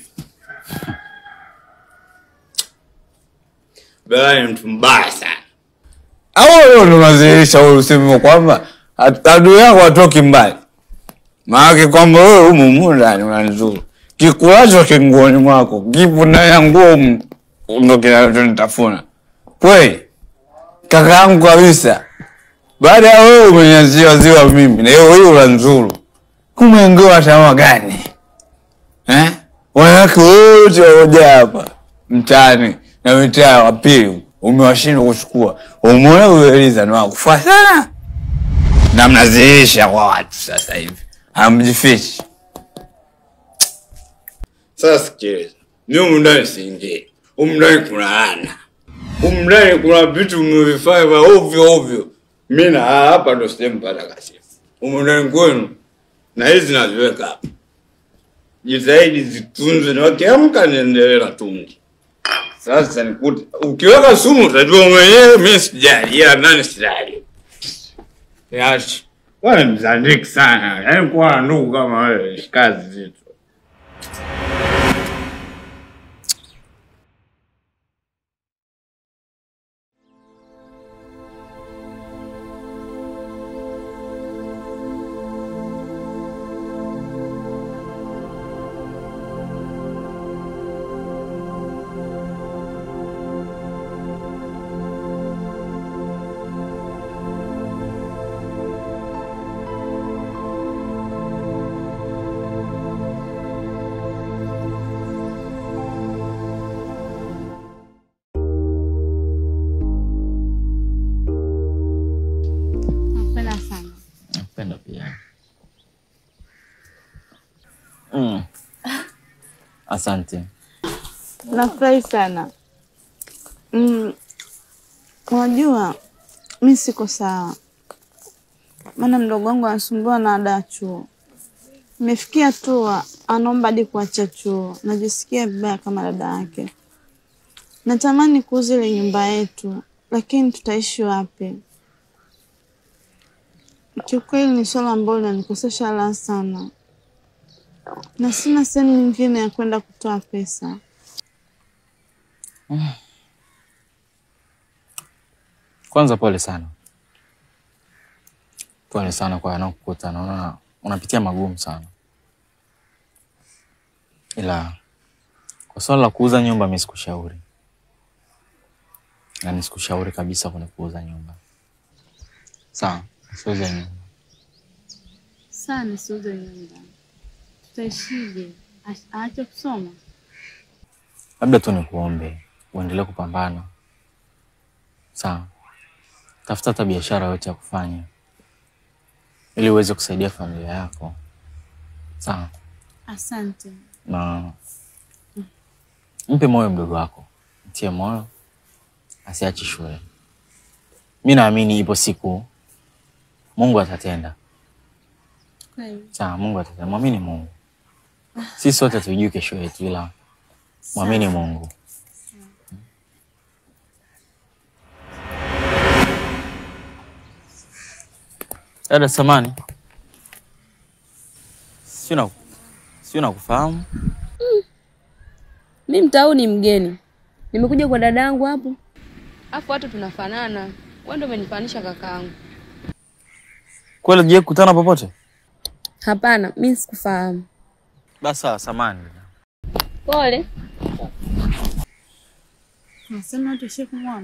Speaker 17: Bala ni mtu mbaya sana. Au leo ndo unazilisha ule usemi kwamba at- adui yako hatoki mbali, maanake kwamba wewe humu humu ndani unanizuru kikulacho kinguoni mwako kipo ndani ya nguo humu, ndo kinachonitafuna kweli, kaka yangu kabisa. Baada ya wewe umenyaziwa ziwa mimi, na hiyo hiyo unanizuru, kumengewa tamaa gani eh? Wanawake wote waliojaa hapa mtaani na mitaa wa pili umewashindwa kuchukua. Umeona huyo Eliza ni wakufaa sana, na mnaziisha kwa watu sasa hivi, hamjifichi. Sasa sikiliza, mi humu ndani siingii, humu ndani kuna ana, humu ndani kuna vitu mmevifanya vya ovyo ovyo. Mi na hapa ndo sijempata kasifu humu ndani kwenu, na hizi naziweka hapa, jitahidi zitunze, na wakiamka niendelee na tungi. Sasa nikute ukiweka sumu utajua mwenyewe, mi sijali, ila nani sijali. Yachi wewe ni mzandiki sana, yaani kuwa na ndugu kama wewe ni kazi zito.
Speaker 2: Nakupenda sana.
Speaker 3: Napenda pia. Mm. Asante.
Speaker 2: Nafurahi sana. Mm, unajua mi siko sawa, maana mdogo wangu anasumbua na ada ya chuo. Imefikia hatua anaomba hadi kuacha chuo. Najisikia vibaya kama dada yake. Natamani kuuza ile nyumba yetu, lakini tutaishi wapi? Kiukweli ni swala ambalo linanikosesha raha sana, na sina sehemu nyingine ya kwenda kutoa pesa.
Speaker 3: Kwanza pole sana, pole sana kwa yanayokukuta. Naona unapitia magumu sana, ila kwa swala la kuuza nyumba mi sikushauri, na nisikushauri kabisa kwenye kuuza nyumba. Sawa, usiuze nyumba.
Speaker 2: Saa nisiuze nyumba, tutaishije? Aache- Aache kusoma?
Speaker 3: Labda tu nikuombe uendelee kupambana, sawa? Tafuta hata biashara yote ya kufanya ili uweze kusaidia familia yako, sawa?
Speaker 2: Asante.
Speaker 3: Na mpe moyo mdogo wako, mtie moyo asiache shule. Mi naamini ipo siku Mungu atatenda,
Speaker 2: Kweli.
Speaker 3: sawa? Mungu atatenda, mwamini Mungu. Sisi sote hatujui kesho yetu, ila mwamini Mungu. Dada samani, sio na sio nakufahamu.
Speaker 7: Mi mtau ni mgeni, nimekuja kwa dada yangu hapo, afu watu tunafanana. Wewe ndio umenifanisha kakaangu.
Speaker 3: Kweli je kukutana popote?
Speaker 7: Hapana, mi sikufahamu.
Speaker 3: Basi sawa, samani.
Speaker 7: Pole.
Speaker 2: Nasema tuishie kumwona.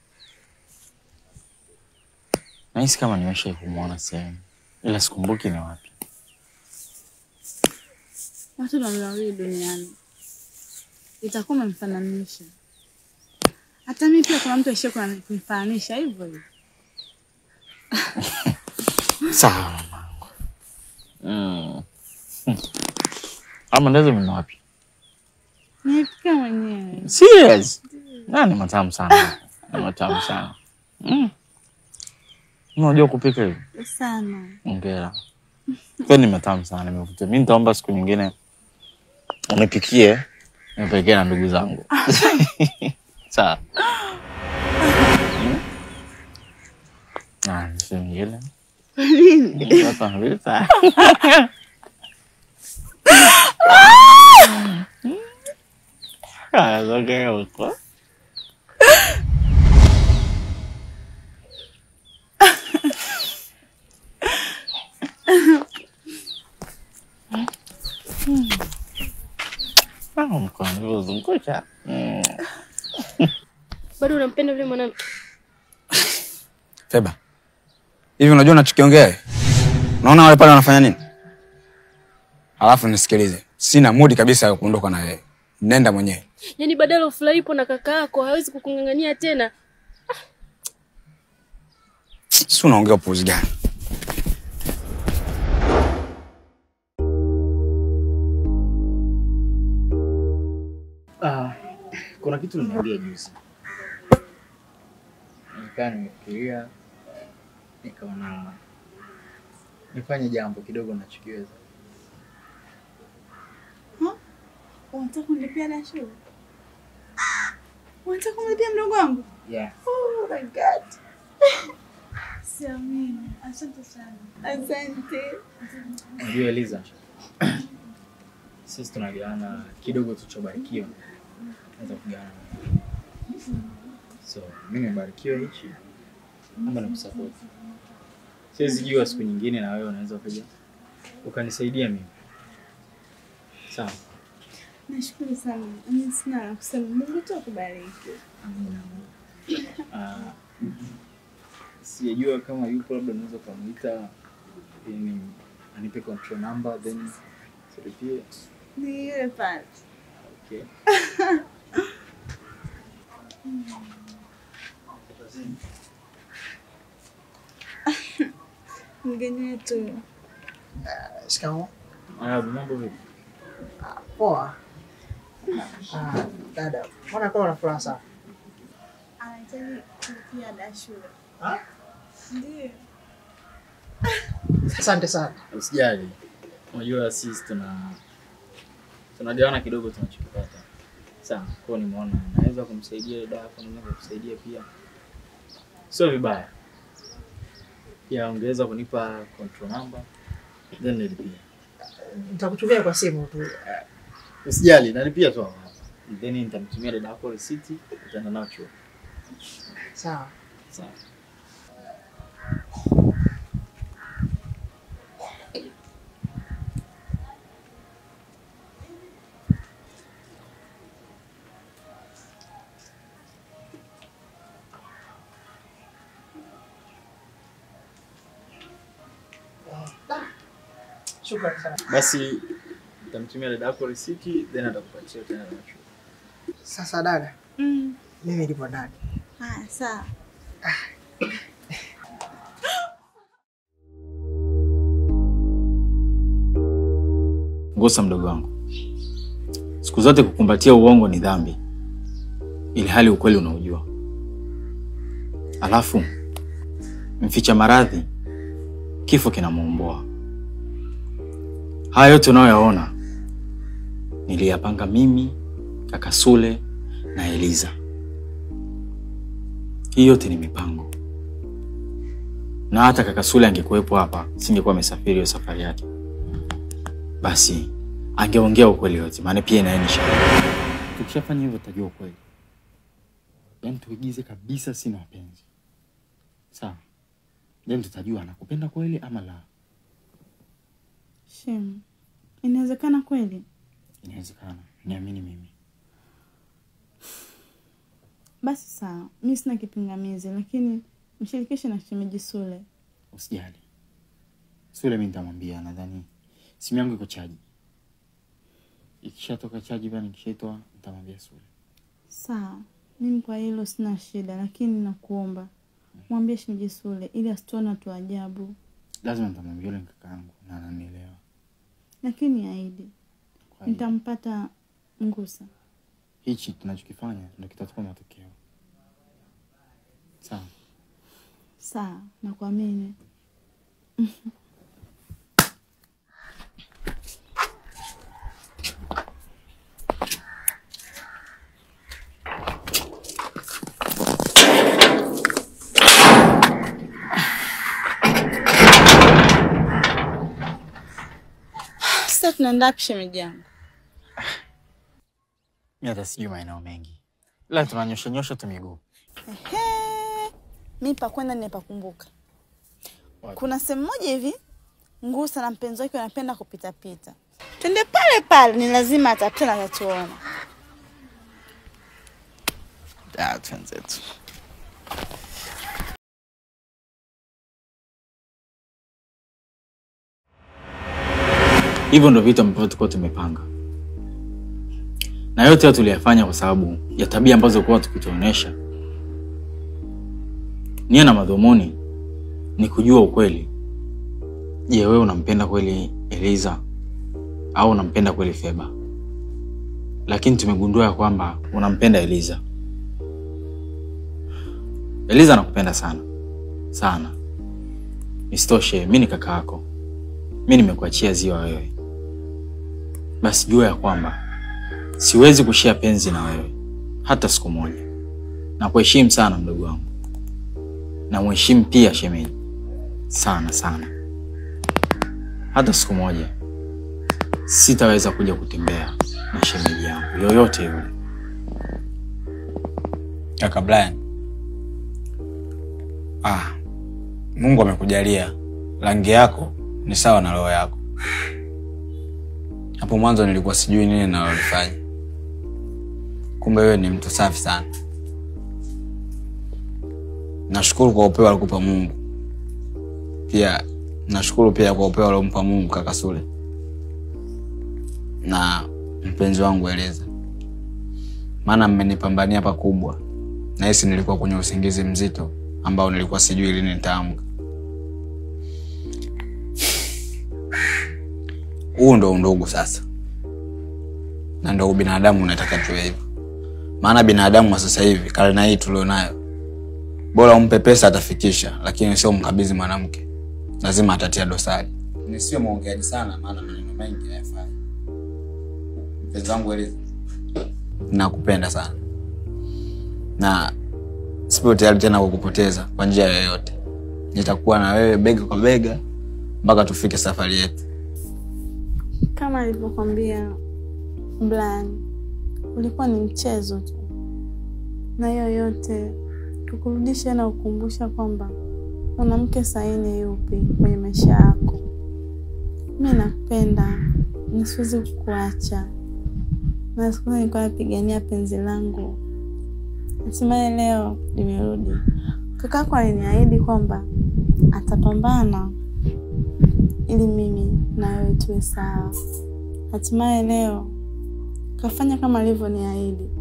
Speaker 3: Nahisi kama nimesha kumwona sehemu, ila sikumbuki ni wapi.
Speaker 2: Watu ndo wawili duniani, itakuwa umemfananisha. Hata mimi pia kuna mtu aishie kunifananisha hivyo hivyo.
Speaker 3: Sawa mamangu. Mm. Hmm. Ama ndazo mna wapi?
Speaker 2: Nipika mwenyewe.
Speaker 3: Serious? Na ni matamu sana. Ni matamu sana. Mm. Unajua kupika hivi?
Speaker 2: Sana.
Speaker 3: Hongera. Kwa ni matamu sana nimevutia. Mimi nitaomba siku nyingine unipikie nipelekee na ndugu zangu. Sawa. Ah, siku nyingine.
Speaker 2: Kwa nini?
Speaker 3: Sasa vita. Ah, okay, okay. Ah, mkono ulizungusha. Mm.
Speaker 7: Bado unampenda yule mwanamke?
Speaker 1: Feba, hivi unajua unachokiongea? wewe? Unaona wale pale wanafanya nini? Alafu nisikilize, sina mudi kabisa ya kuondoka na wewe. Nenda mwenyewe.
Speaker 7: Yaani badala ufurahipo na kaka yako hawezi kukung'ang'ania tena.
Speaker 1: Si unaongea upuuzi gani?
Speaker 3: Ah, kuna kitu nimeambia juzi, nikaa nimefikiria, nikaona nifanye jambo kidogo nachokiweza.
Speaker 2: Unataka kunilipia na shule? Unataka kumlipia mdogo wangu?
Speaker 3: Yeah.
Speaker 2: Oh my God. Siamini. Asante sana. Asante.
Speaker 3: Unajua Eliza, sisi tunagawana kidogo tulichobarikiwa, naweza kugawana. So mimi nimebarikiwa hichi, naomba nikusupport. Siwezi jua siku nyingine na wewe unaweza ukaja ukanisaidia mimi, sawa?
Speaker 2: Nashukuru sana. Mimi sina la kusema. Mungu tu akubariki.
Speaker 3: Amina. Ah, sijajua kama yupo, labda unaweza ukamuita ili anipe control number then siripie.
Speaker 2: Ni yule pale.
Speaker 3: Okay.
Speaker 2: Mgeni wetu.
Speaker 6: Shikamoo.
Speaker 3: Ah, mambo vipi?
Speaker 6: Poa. Ah, dada, mbona kama una furaha sana?
Speaker 2: Anahitaji kulipia ada ya shule. Ndiyo.
Speaker 6: Asante sana.
Speaker 3: Usijali, unajua sisi tuna tunagawana kidogo tunachokipata. Sawa, kwa hiyo nimeona naweza kumsaidia dada yako, naweza kukusaidia pia, sio vibaya. Pia ungeweza kunipa control number then nilipia.
Speaker 6: Nitakutumia kwa simu tu.
Speaker 3: Usijali, nalipia tu hapa. Then nitamtumia dada yako receipt, utaenda nayo chuo.
Speaker 6: Sawa.
Speaker 3: Sawa.
Speaker 4: Shukrani sana.
Speaker 3: Basi nitamtumia dada yako risiti then atakupatia tena na chuo.
Speaker 4: Sasa dada,
Speaker 2: Mm.
Speaker 4: mimi nipo ndani.
Speaker 2: Haya, sawa.
Speaker 3: Ngosa mdogo wangu, siku zote kukumbatia uongo ni dhambi, ili hali ukweli unaujua. Alafu mficha maradhi, kifo kinamuomboa. Haya yote unayoyaona niliyapanga mimi, kaka Sule na Eliza. Hii yote ni mipango, na hata kaka Sule angekuwepo hapa, singekuwa amesafiri hiyo safari yake basi angeongea ukweli wote, maana pia naye ni shahidi. Tukishafanya hivyo tutajua ukweli, yaani tuigize kabisa sina wapenzi, sawa? Then tutajua anakupenda kweli ama la.
Speaker 2: Shem, inawezekana kweli?
Speaker 3: Inawezekana, niamini mimi.
Speaker 2: Basi sawa, mi sina kipingamizi, lakini mshirikishe na shemeji Sule.
Speaker 3: Usijali, Sule mi nitamwambia. Nadhani simu yangu iko chaji, ikishatoka chaji bana, nikishaitoa nitamwambia Sule.
Speaker 2: Sawa, mimi kwa hilo sina shida, lakini nakuomba mwambie shemeji Sule ili asituone watu wa ajabu,
Speaker 3: Lazima nitamwambia yule ni kaka yangu na ananielewa.
Speaker 2: lakini ahidi nitampata Ngusa.
Speaker 3: Hichi tunachokifanya ndio kitatupa matokeo, sawa?
Speaker 2: Sawa, nakuamini. Sasa tunaenda wapi shemeji yangu?
Speaker 3: Mi hata sijui maeneo mengi, ila tunanyosha nyosha tu miguu.
Speaker 2: Ehe, mi pakwenda nimepakumbuka. Kuna sehemu moja hivi Ngusa na mpenzi wake wanapenda kupitapita. Twende pale pale, ni lazima atapita na atatuona.
Speaker 3: Ah, twenzetu. Hivyo ndo vitu ambavyo tulikuwa tumepanga, na yote hayo tuliyafanya kwa sababu ya tabia ambazo kuwa tukituonyesha. Nia na madhumuni ni kujua ukweli. Je, wewe unampenda kweli Eliza au unampenda kweli Feba? Lakini tumegundua ya kwamba unampenda Eliza. Eliza anakupenda sana sana. Isitoshe, mi ni kaka yako, mi nimekuachia ziwa wewe. Basi jua ya kwamba siwezi kushia penzi na wewe hata siku moja. Nakuheshimu sana mdogo wangu, na mheshimu pia shemeji sana sana. Hata siku moja sitaweza kuja kutembea na shemeji yangu yoyote yule.
Speaker 1: Kaka Brian, ah, Mungu amekujalia rangi yako ni sawa na roho yako. Hapo mwanzo nilikuwa sijui nini nalolifanya, kumbe wewe ni mtu safi sana. Nashukuru kwa upeo alikupa Mungu, pia nashukuru pia kwa upeo aliompa Mungu kaka Sule na mpenzi wangu Eliza, maana mmenipambania pakubwa. Nahisi nilikuwa kwenye usingizi mzito ambao nilikuwa sijui lini nitaamka. Huu ndo undugu sasa, na ndo ubinadamu unataka tuwe hivyo. Maana binadamu wa sasa hivi, karne hii tulionayo, bora umpe pesa atafikisha, lakini sio mkabidhi mwanamke, lazima atatia dosari. Nisiwe mwongeaji sana, maana maneno mengi hayafai. Mpenzi wangu Eliza, nakupenda sana na sipo tayari tena kukupoteza kwa njia yoyote. Nitakuwa na wewe bega kwa bega mpaka tufike safari yetu.
Speaker 2: Kama alivyokwambia Brian, ulikuwa ni mchezo tu, na hiyo yote tukurudishe na kukumbusha kwamba mwanamke sahihi ni yupi kwenye maisha yako. Mi nakupenda, nisiwezi kukuacha, na siku hizi nilikuwa napigania penzi langu, hatimaye leo limerudi. Kakako aliniahidi kwamba atapambana ili mimi na wewe tu tuwe sawa. Hatimaye leo kafanya kama alivyoniahidi.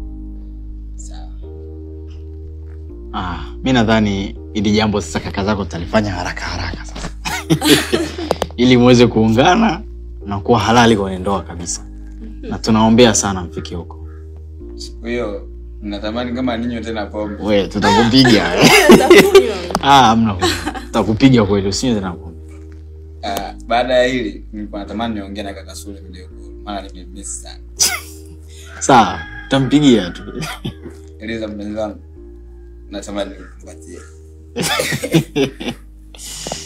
Speaker 3: Ah, mi nadhani ili jambo sasa kaka zako tutalifanya haraka haraka sasa ili muweze kuungana na kuwa halali kwenye ndoa kabisa, na tunaombea sana mfike huko.
Speaker 1: Siku hiyo natamani kama ninywe tena pombe.
Speaker 3: We, tutakupiga ah, hamna huyo. tutakupiga kweli, usinywe tena pombe.
Speaker 1: Ah, baada ya hili nilikuwa natamani niongee na kaka Sule video call, maana nimemiss sana.
Speaker 3: Sawa, tutampigia tu.
Speaker 1: Eliza mpenzi wangu, natamani nikupatie